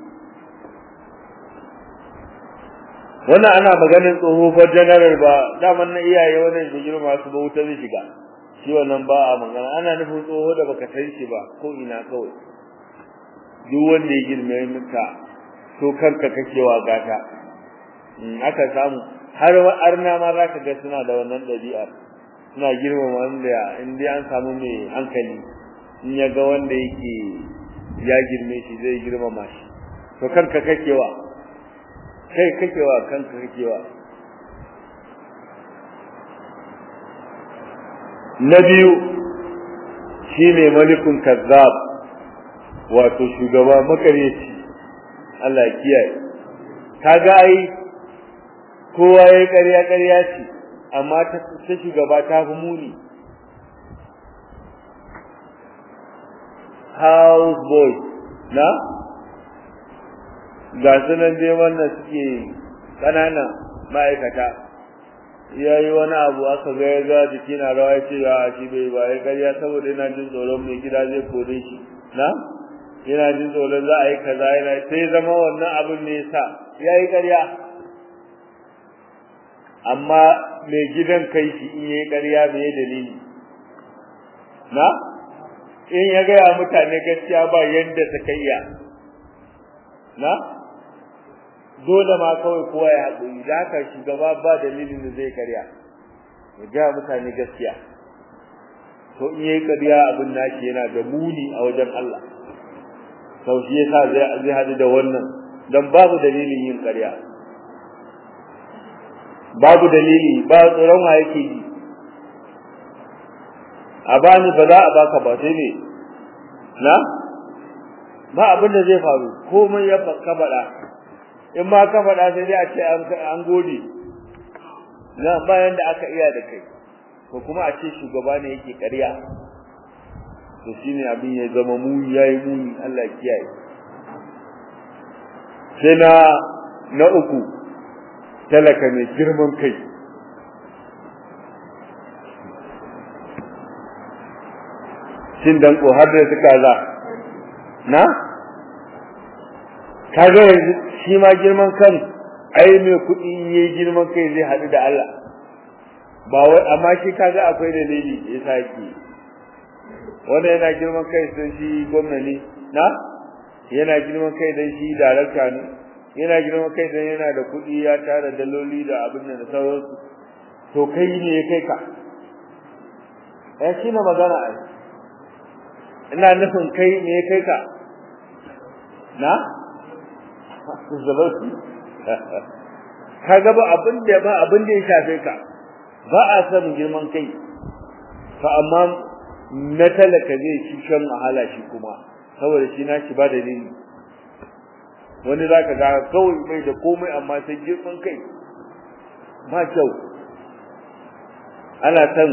wannan ana maganin tsoho fa janaral ba daman na iyaye wannan da girma su ba wuta zai shiga shi wannan ba a magana ana nufin tsoho da baka san shi ba ko ina kawai duk wanda ya girme maka to kanka kake wa gata in aka samu har arna ma za ka ga suna da wannan ɗabi'ar suna girmama wanda in dai an samu mai hankali in ya ga wanda yake ya girme shi zai girmama shi to kanka kake wa kai kake wa kanka kake wa na biyu shine malikun kazzab wato shugaba makareci Allah ya kiyaye kaga ai kowa yayi ƙarya ƙarya ce amma ta ta shugaba ta fi muni house boy na ga sunan dai wannan suke ƙanana ma'aikata ya yi wani abu aka ga ya ga jiki na rawa ya ce a shi bai ba ya karya saboda yana jin tsoron mai gida zai kore shi na yana jin tsoron za a yi kaza yana sai zama wannan abin ne sa ya yi karya amma mai gidan kai shi in yi karya bai dalili na in ya gaya mutane gaskiya ba yadda suka iya na dole ma kawai kowa ya haƙuri da haka shugaba ba dalilin da zai karya ya gaya mutane gaskiya to in yayi karya abin nashi yana da muni a wajen Allah sau shi yasa zai zai hadu da wannan dan babu dalilin yin karya babu dalili ba tsoron wa yake ji a bani ba za a baka ba sai ne na ba abin da zai faru komai ya ka faɗa in ma ka faɗa sai dai a ce an gode na bayan da aka iya da kai ko kuma a ce shugaba ne yake ƙarya to shine abin ya zama muni yayi muni Allah kiyaye sai na na uku talaka mai girman kai shin dan ko har da suka za na kaga yanzu shi ma girman kan ai mai kuɗi yayi girman kai zai haɗu da Allah ba wai amma shi kaga akwai dalili ya saki wanda yana girman kai sai shi gwamna ne na yana girman kai dan shi darakta ne yana girman kai dan yana da kuɗi ya tara daloli da abin da sauransu to kai ne ya kai ka eh shi na magana ai ina nufin kai ne ya kai ka na zalauci kaga ba abin da ba abin da ya shafe ka ba a san girman kai fa amma na talaka zai ci shan wahala shi kuma saboda shi nashi ba dalili wani zaka ga kawai bai da komai amma sai girman kai ba kyau ana san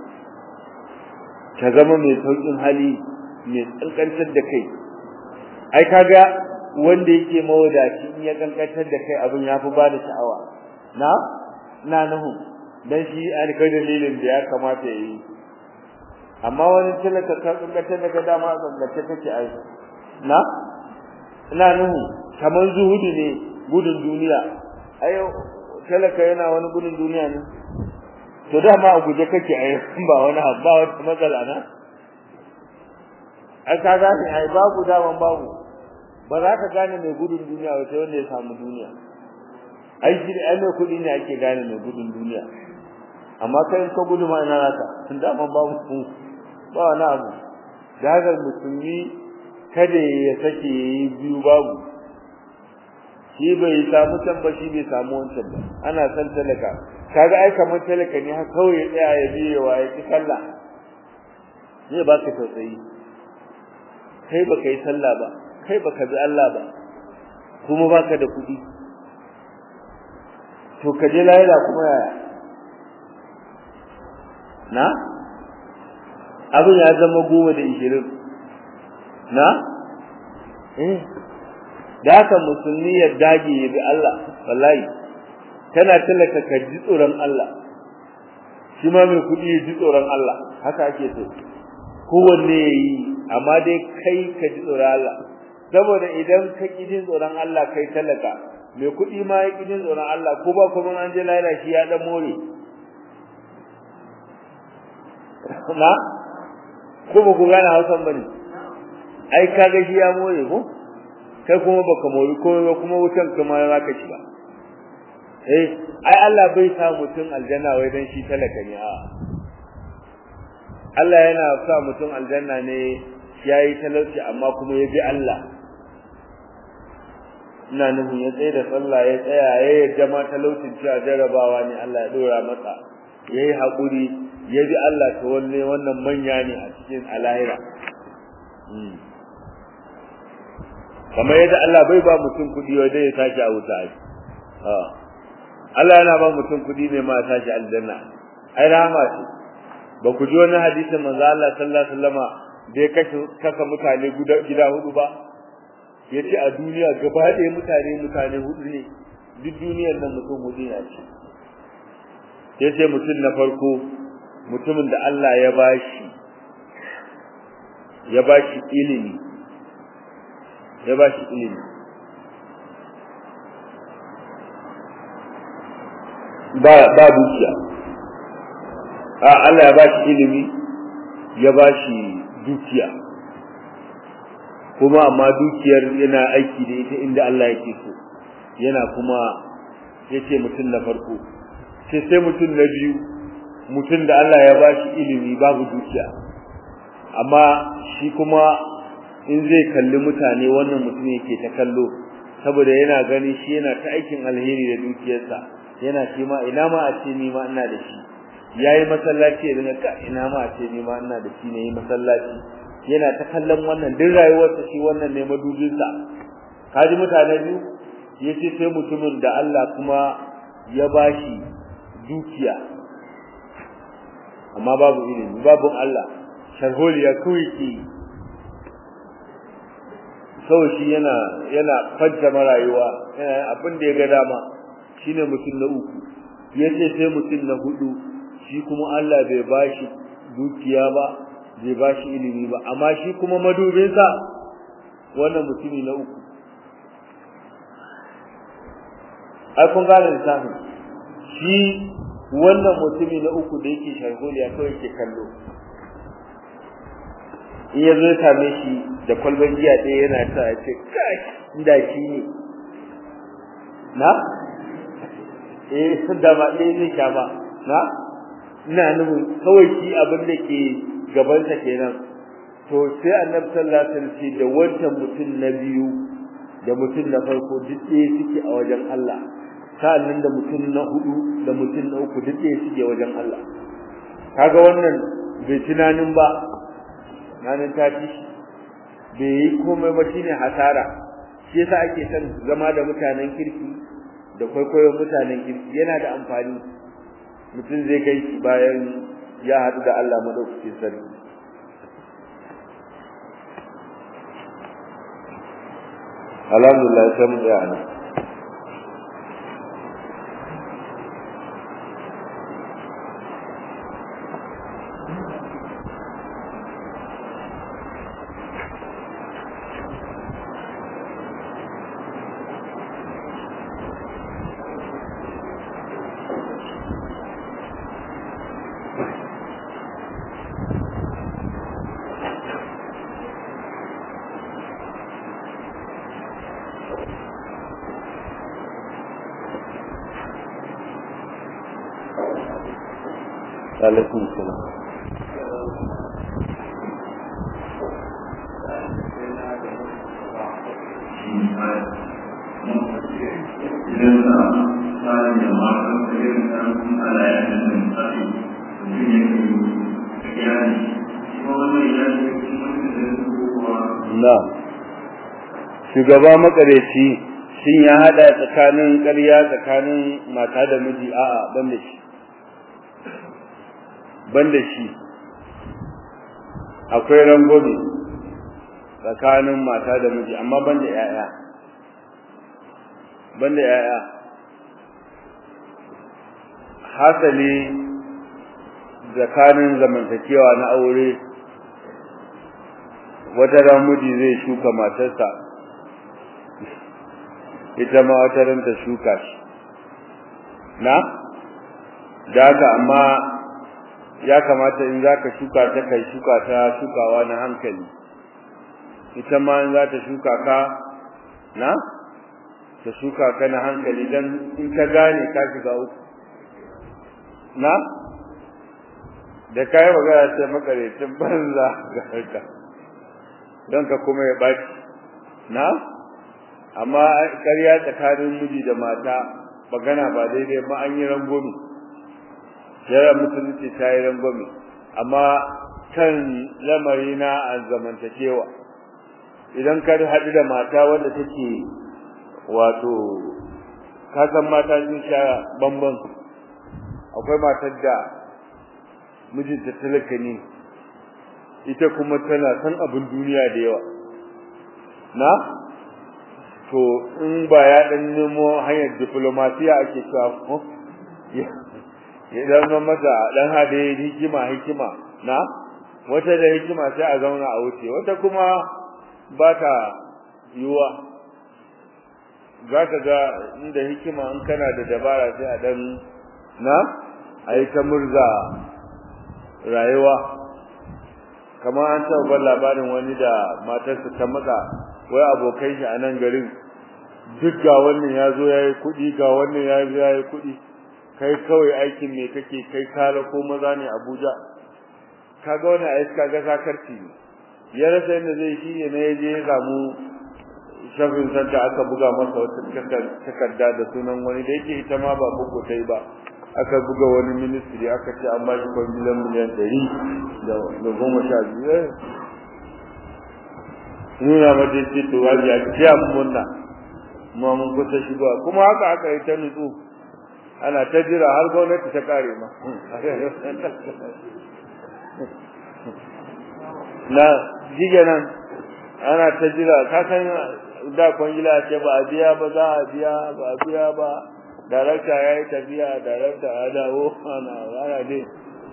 ka zama mai saukin hali mai tsankantar da kai ai kaga wanda yake mawadaci in ya kankantar da kai abin yafi ba da sha'awa na na nahu dan shi an kai dalilin da ya kamata yayi amma wani talaka ka kankantar da kai dama kankantar kake ai na ina nuhu kaman zuhudi ne gudun duniya ai talaka yana wani gudun duniya ne to dama a guje kake ai ba wani ba wata matsala na ai ka gane ai babu daman babu ba za ka gane mai gudun duniya ba sai wanda ya samu duniya ai shi ai mai kuɗi ne ake gane mai gudun duniya amma kai ka gudu ma ina naka tun da man babu ku ba wani abu da haka musulmi kada ya sake yayi biyu babu shi bai samu can ba shi bai samu wancan ba ana san talaka kaga ai kamar talaka ne har kawai ya tsaya ya biye wa ya ci sallah zai baka tausayi kai baka yi sallah ba kai baka bi Allah ba kuma baka da kuɗi to ka je lahira kuma yaya na abin ya zama goma da ishirin na eh da haka musulmi ya dage ya bi Allah wallahi kana talaka ka ji tsoron Allah shi ma mai kuɗi ya ji tsoron Allah haka ake so kowanne ya yi amma dai kai ka ji tsoron Allah saboda idan ka ƙi jin tsoron Allah kai talaka mai kuɗi ma ya ƙi jin tsoron Allah ko ba kuma an je lahira shi ya ɗan more na ko ba ku gane hausan ba ne ai kaga shi ya more ko kai kuma baka mori ko ba kuma wutan kuma za ka ci ba eh ai Allah bai sa mutum aljanna wai dan shi talaka ne a Allah yana sa mutum aljanna ne yayi talauci amma kuma ya bi Allah ina nufin ya tsaye da sallah ya tsaya ya yarda ma talaucin cewa jarabawa ne Allah ya dora masa yayi hakuri ya bi Allah to wanne wannan manya ne a cikin alahira kamar yadda Allah bai ba mutum kudi wanda ya tashi a wuta ai Allah yana ba mutum kudi ne ma tashi aljanna ai rahama ce ba ku ji wani hadisin manzo Allah sallallahu alaihi wasallama da ya kashe kasa mutane gida hudu ba yace a duniya gaba ɗaya mutane mutane hudu ne duk duniyar nan mutum hudu ne ce yace mutum na farko mutumin da Allah ya bashi ya bashi ilimi ya bashi ilimi ba ba dukiya a Allah ya bashi ilimi ya bashi dukiya kuma amma dukiyar yana aiki da ita inda Allah yake so yana kuma yace mutum na farko sai sai mutum na biyu mutum da Allah ya bashi ilimi babu dukiya amma shi kuma in zai kalli mutane wannan mutum yake ta kallo saboda yana gani shi yana ta aikin alheri da dukiyarsa yana shi ma ina ma a ce ni ma ina da shi yayi masallaci ya dinga ka ina ma a ce ni ma ina da shi ne yi masallaci yana ta kallon wannan duk rayuwarsa shi wannan ne madubinsa kaji mutane biyu yace sai mutumin da Allah kuma ya bashi dukiya amma babu ilimi babu Allah sharholiya kawai ke kawai shi yana yana fajjama rayuwa yana abin da ya ga dama shine mutum na uku yace sai mutum na hudu shi kuma Allah bai bashi dukiya ba bai bashi ilimi ba amma shi kuma madubinsa wannan mutumi na uku ai kun gane lissafin shi wannan mutumi na uku da yake sharholiya kawai ke kallo in ya zo ya same shi da kwalban giya ɗaya yana sa ya ce kai inda shi ne na eh da ba ɗaya zai sha ba na ina nufin kawai shi abin da ke gabansa kenan to sai annabi sallallahu alaihi wasallam ce da wancan mutum na biyu da mutum na farko duk ɗaya suke a wajen Allah sa'annan da mutum na hudu da mutum na uku duk ɗaya suke wajen Allah kaga wannan bai tunanin ba nanin ta ci bai yi komai ba shine hasara shi yasa ake son zama da mutanen kirki da kwaikwayon mutanen kirki yana da amfani mutum zai kai shi bayan ya haɗu da Allah madaukakin sarki alhamdulillah sai mu tsaya nan alaikum salam idan sa tsarin da matan da irin ƙarfin alayen da tsari mutum ya kai iyali kuma wannan iyali ya kuma da su kuwa na shugaba makareci shin ya hada tsakanin ƙarya tsakanin mata da miji a'a ban da shi ban da shi akwai rangwame tsakanin mata da miji amma ban da 'ya'ya ban da 'ya'ya hasali tsakanin zamantakewa na aure wata ran miji zai shuka matarsa ita ma wata ran ta shuka shi na da haka amma ya kamata in zaka shuka ta kai shuka ta shukawa na hankali ita ma in za ta shuka ka na ta shuka ka na hankali dan in ka gane ka shiga uku na da kai magana sai makarecin banza ga harka don ka kuma ya baki na amma ƙarya tsakanin miji da mata magana ba daidai ba an yi rangwame yara musulunci ta yi rangwame amma kan lamari na a zamantakewa idan ka haɗu da mata wanda take wato kasan mata sun sha bamban akwai matar da mijinta talaka ne ita kuma tana san abin duniya da yawa na to in ba ya dan nemo hanyar diplomasiya ake cewa ko ya dan mata dan hade hikima hikima na wata da hikima sai a zauna a wuce wata kuma ba ta yiwa za ka ga inda hikima in kana da dabara sai a dan na a yi ta murza rayuwa kamar an taɓa ban labarin wani da matarsa ta matsa wai abokai shi a nan garin duk ga wannan ya zo ya yi kuɗi ga wannan ya zo ya yi kuɗi kai kawai aikin me kake kai kala ko maza ne abuja kaga wani a iska ga sakarci ne ya rasa yadda zai shi ne ya je ya samu shafin santa aka buga masa wata takarda da sunan wani da yake ita ma ba bugu ta yi ba aka buga wani ministry aka ce an ba shi kwangilan miliyan ɗari da goma sha biyu nuna mata ce to wajen ya kiya munna ma mun kusa shigowa kuma haka aka yi ta nutsu ana ta jira har gwamnati ta kare ma na jige nan ana ta jira ka san da kwangila ce ba a biya ba za a biya ba a biya ba darakta ya yi tafiya darakta ya dawo ana ana dai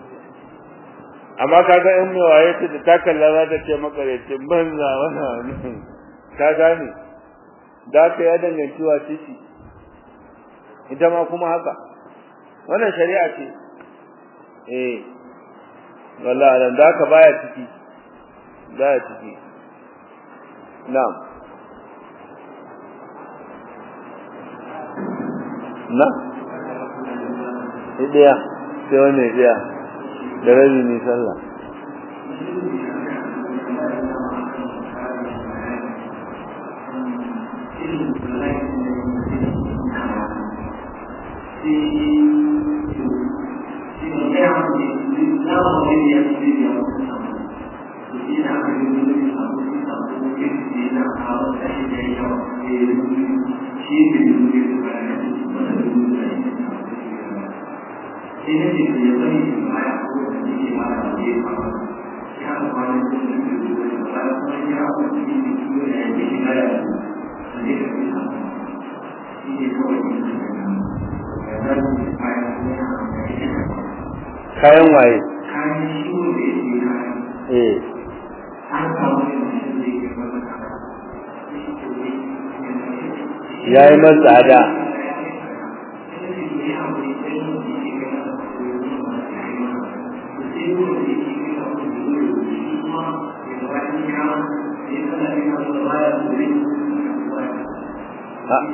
amma kaga in mai waye ta ta kalla za ta ce makarecin banza wannan ka gane da ka ya danganci wa ciki ita ma kuma haka wannan shari'a ce eh wallahi dan da ka baya ciki baya ciki na'am na ɗaya sai wani ɗaya da rabi ne sallah kayan waye eh yayi man tsada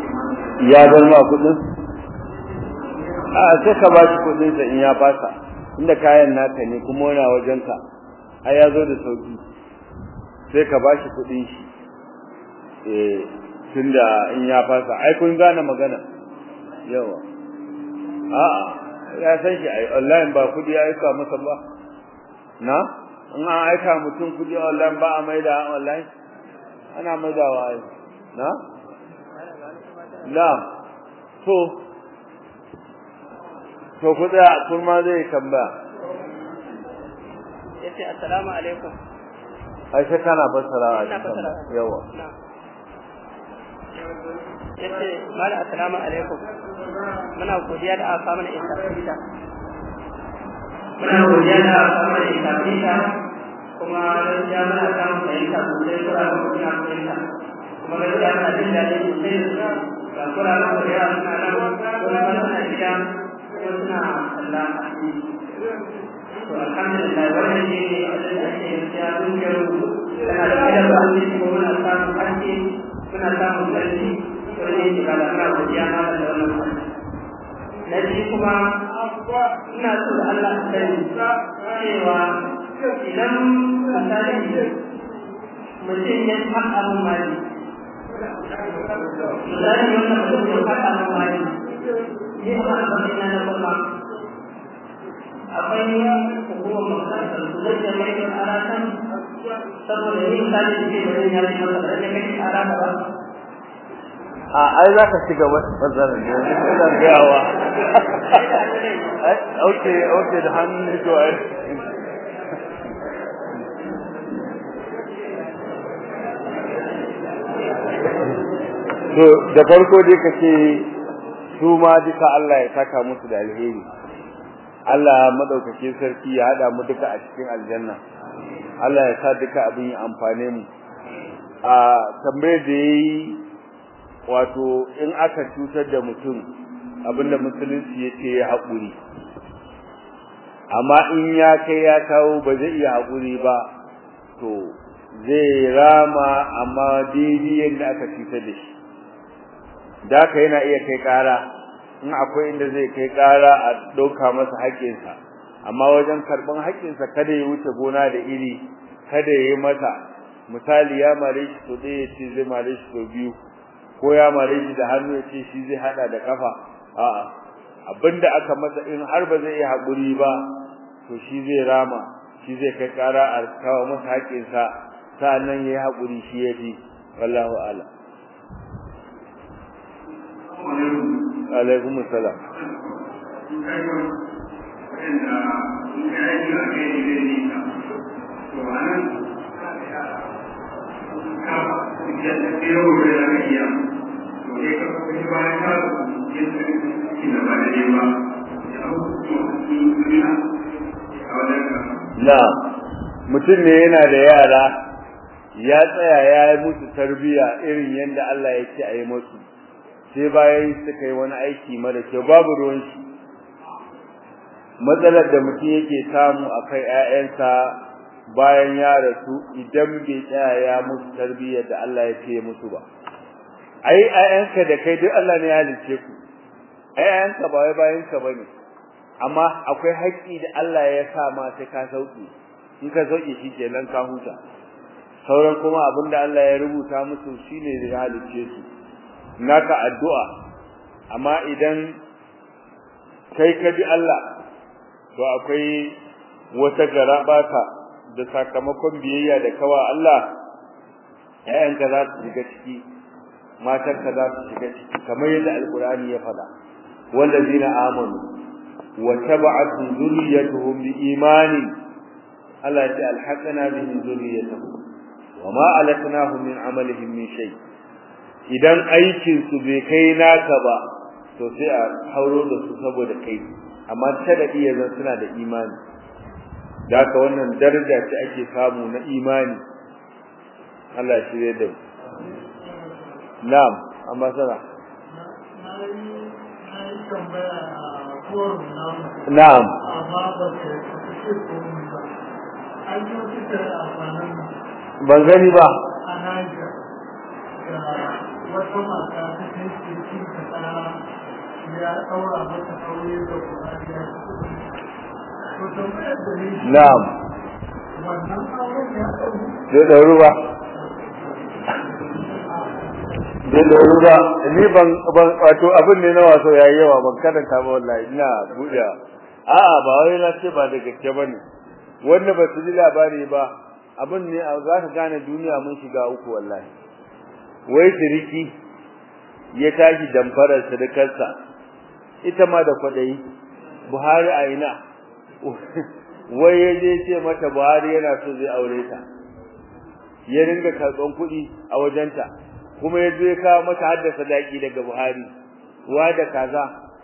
ya bar ma kudin a sai ka ba shi kudin sa in ya fasa inda kayan naka ne kuma wani wajenka ai ya zo da sauki sai ka ba shi kuɗin shi eh tunda in ya fasa ai kun gane magana yawa a'a ya san shi ai online ba kuɗi ya aika masa ba na in an aika mutum kuɗi online ba a maida online ana maidawa ai na na to to ku tsaya kun ma zai tambaya yace assalamu alaikum ai sai kana fassara ina fassara yawa yace mala assalamu alaikum muna godiya da aka mana intafita muna godiya da aka mana intafita kuma gaskiya muna samun fahimta sosai kura da muna fahimta kuma gaskiya muna jin daɗi sosai ga kura da kuma yawa suna nan kuma suna gida kuma suna kalla a ciki to alhamdulillah wannan shi ne abin da ake gaskiya ƙungiyar mu tana da kada ba a ciki kuma muna samun haske muna samun ƙarfi wani yake ba da muna godiya ma da wannan kwanci na biyu kuma ina so da Allah a sani cewa idan misali mutum ya faɗa min mali misali wannan mutum ya faɗa min mali ni a wani abin na na kuma akwai hukumar makarantar su zai da mai yin aratan saboda ni misali da ke da ya yi masa da ya kai arata ba a ai za ka shiga wata fasarar da yanzu ina gayawa okay okay da hannun to ai to da farko dai kace su ma duka Allah ya saka musu da alheri Allah madaukakin sarki ya hada mu duka a cikin aljanna Allah ya sa duka abin ya amfane mu a tambayar da yayi wato in aka cutar da mutum abinda musulunci yace ya haƙuri amma in ya kai ya kawo ba zai iya haƙuri ba to zai rama amma daidai yadda aka cutar da shi da haka yana iya kai ƙara in akwai inda zai kai ƙara a ɗauka masa haƙƙinsa amma wajen karɓan haƙƙinsa kada ya wuce gona da iri kada ya yi masa misali ya mare shi to ɗaya ya ce zai mare shi to biyu ko ya mare shi da hannu ya ce shi zai hada da kafa a'a abinda aka masa in har ba zai yi haƙuri ba to shi zai rama shi zai kai ƙara a kawo masa haƙƙinsa sa'annan ya yi haƙuri shi ya fi wallahu ala alaikum salam na mutum ne yana da yara ya tsaya ya yi musu tarbiya irin yadda Allah ya ce a yi musu sai bayan suka yi wani aiki mara kyau babu ruwan shi matsalar da mutum yake samu a kai 'ya'yansa bayan ya rasu idan bai tsaya ya musu tarbiyyar da Allah ya ce musu ba ai ayyanka da kai duk Allah ne ya halice ku ayyanka ba wai bayan ka bane amma akwai haƙƙi da Allah ya sa ma sai ka sauki in ka sauki shi kenan ka huta sauran kuma abinda Allah ya rubuta musu shine da ya halice su naka addu'a amma idan kai ka bi Allah to akwai wata garabata da sakamakon biyayya da kawa Allah ƴaƴanka za su shiga ciki matarka za su shiga ciki kamar yadda alkur'ani ya faɗa wallazina amanu wa taba'atuhum dhurriyyatuhum biimani Allah ya ce alhaqana bihim dhurriyyatuhum wa ma alatnahum min amalihim min shay idan aikin su bai kai naka ba to sai a hauro da su saboda kai amma tada iya zan suna da imani da haka wannan daraja ce ake samu na imani Allah shi zai da na'am amma sana na'am ban gani ba wata mata ta kai cikin ta ya ɗaura mata aure da kuma ya na'am zai ɗauru ba zai ɗauru ba ni ban wato abin ne na waso ya yi yawa ban karanta ba wallahi ina buɗe a'a ba wai na ce ba da gaske ba ne wanda ba su ji labari ba abin ne za ka gane duniya mun shiga uku wallahi wai siriki ya tashi damfarar sirikarsa ita ma da kwaɗayi buhari a ina wai ya je ce mata buhari yana so zai aure ta ya ringa karɓan kuɗi a wajenta kuma ya zo ya kawo mata haddasa sadaki daga buhari wa da kaza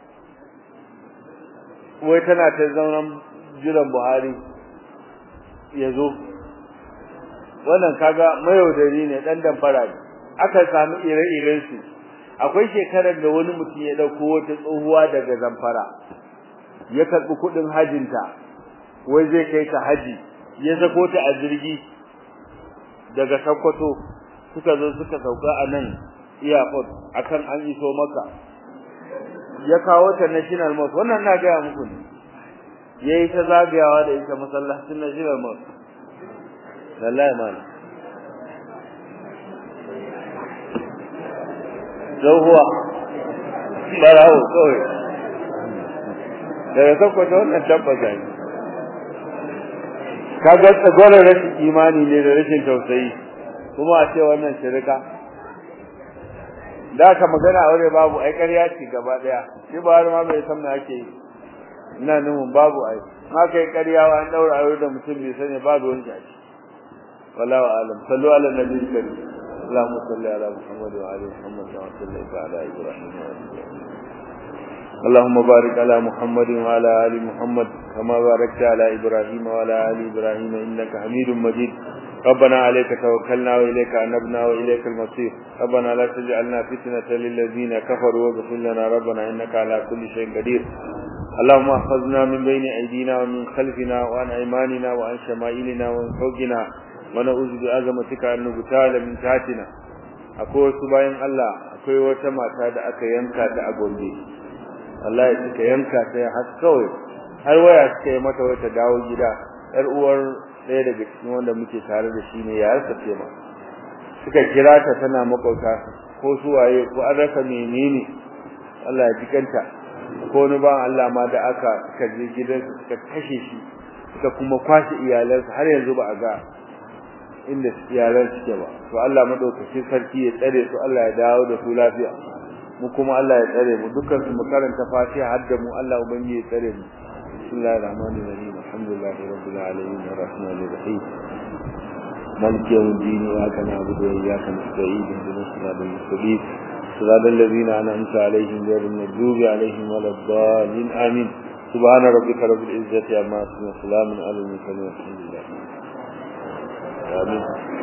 wai tana ta zaunan jiran buhari ya zo wannan kaga mayaudari ne dan damfara ne aka samu ire-iren su akwai shekarar da wani mutum ya dauko wata tsohuwa daga zamfara ya karbi kudin hajinta wai zai kai ta haji ya sako ta a jirgi daga Sokoto suka zo suka sauka a nan airport akan an iso maka ya kawo ta national mosque wannan na ga muku ne yayi ta zagayawa da ita masallacin national mosque wallahi mal tsohuwa barawo kawai daga sakwata wannan tabbata ne kaga tsagorar rashin imani ne da rashin tausayi kuma a ce wannan shirika da ka magana aure babu ai ƙarya ce gaba daya shi ba har ma bai san me ake yi ina nufin babu ai ma kai ƙarya wa an daura aure da mutum bai sani babu wani jaki wallahu alam sallu ala nabiyil karim اللهم صل على محمد وعلى محمد كما صليت على ابراهيم وعلى اللهم بارك على محمد وعلى ال محمد كما باركت على ابراهيم وعلى ال ابراهيم انك حميد مجيد ربنا عليك توكلنا واليك انبنا واليك المصير ربنا لا تجعلنا فتنه للذين كفروا واغفر لنا ربنا انك على كل شيء قدير اللهم احفظنا من بين ايدينا ومن خلفنا وعن ايماننا وعن شمائلنا ومن فوقنا ونعوذ بعظمتك أن نبتال من تحتنا akwai wasu bayan Allah akwai wata mata da aka yanka ta a Gombe wallahi suka yanka ta har kawai har waya suka yi mata wata dawo gida yar uwar ɗaya daga cikin wanda muke tare da shi ne ya rasa ce ma suka kira ta tana makauta ko su waye ko an rasa menene Allah ya jikanta ko wani ba Allah ma da aka suka je gidansa suka kashe shi suka kuma kwashe iyalansa har yanzu ba a ga inda yaran suke ba to Allah madaukakin sarki ya tsare su Allah ya dawo da su lafiya mu kuma Allah ya tsare mu dukkan su mu karanta Fatiha har da mu Allah ubangi ya tsare mu bismillahir rahmanir rahim alhamdulillahi rabbil alamin arrahmanir rahim مالك يوم الدين إياك نعبد وإياك نستعين اهدنا الصراط المستقيم صراط الذين أنعمت عليهم غير المغضوب عليهم ولا الضالين آمين سبحان ربك رب العزة عما يصفون وسلام على المرسلين والحمد لله آمين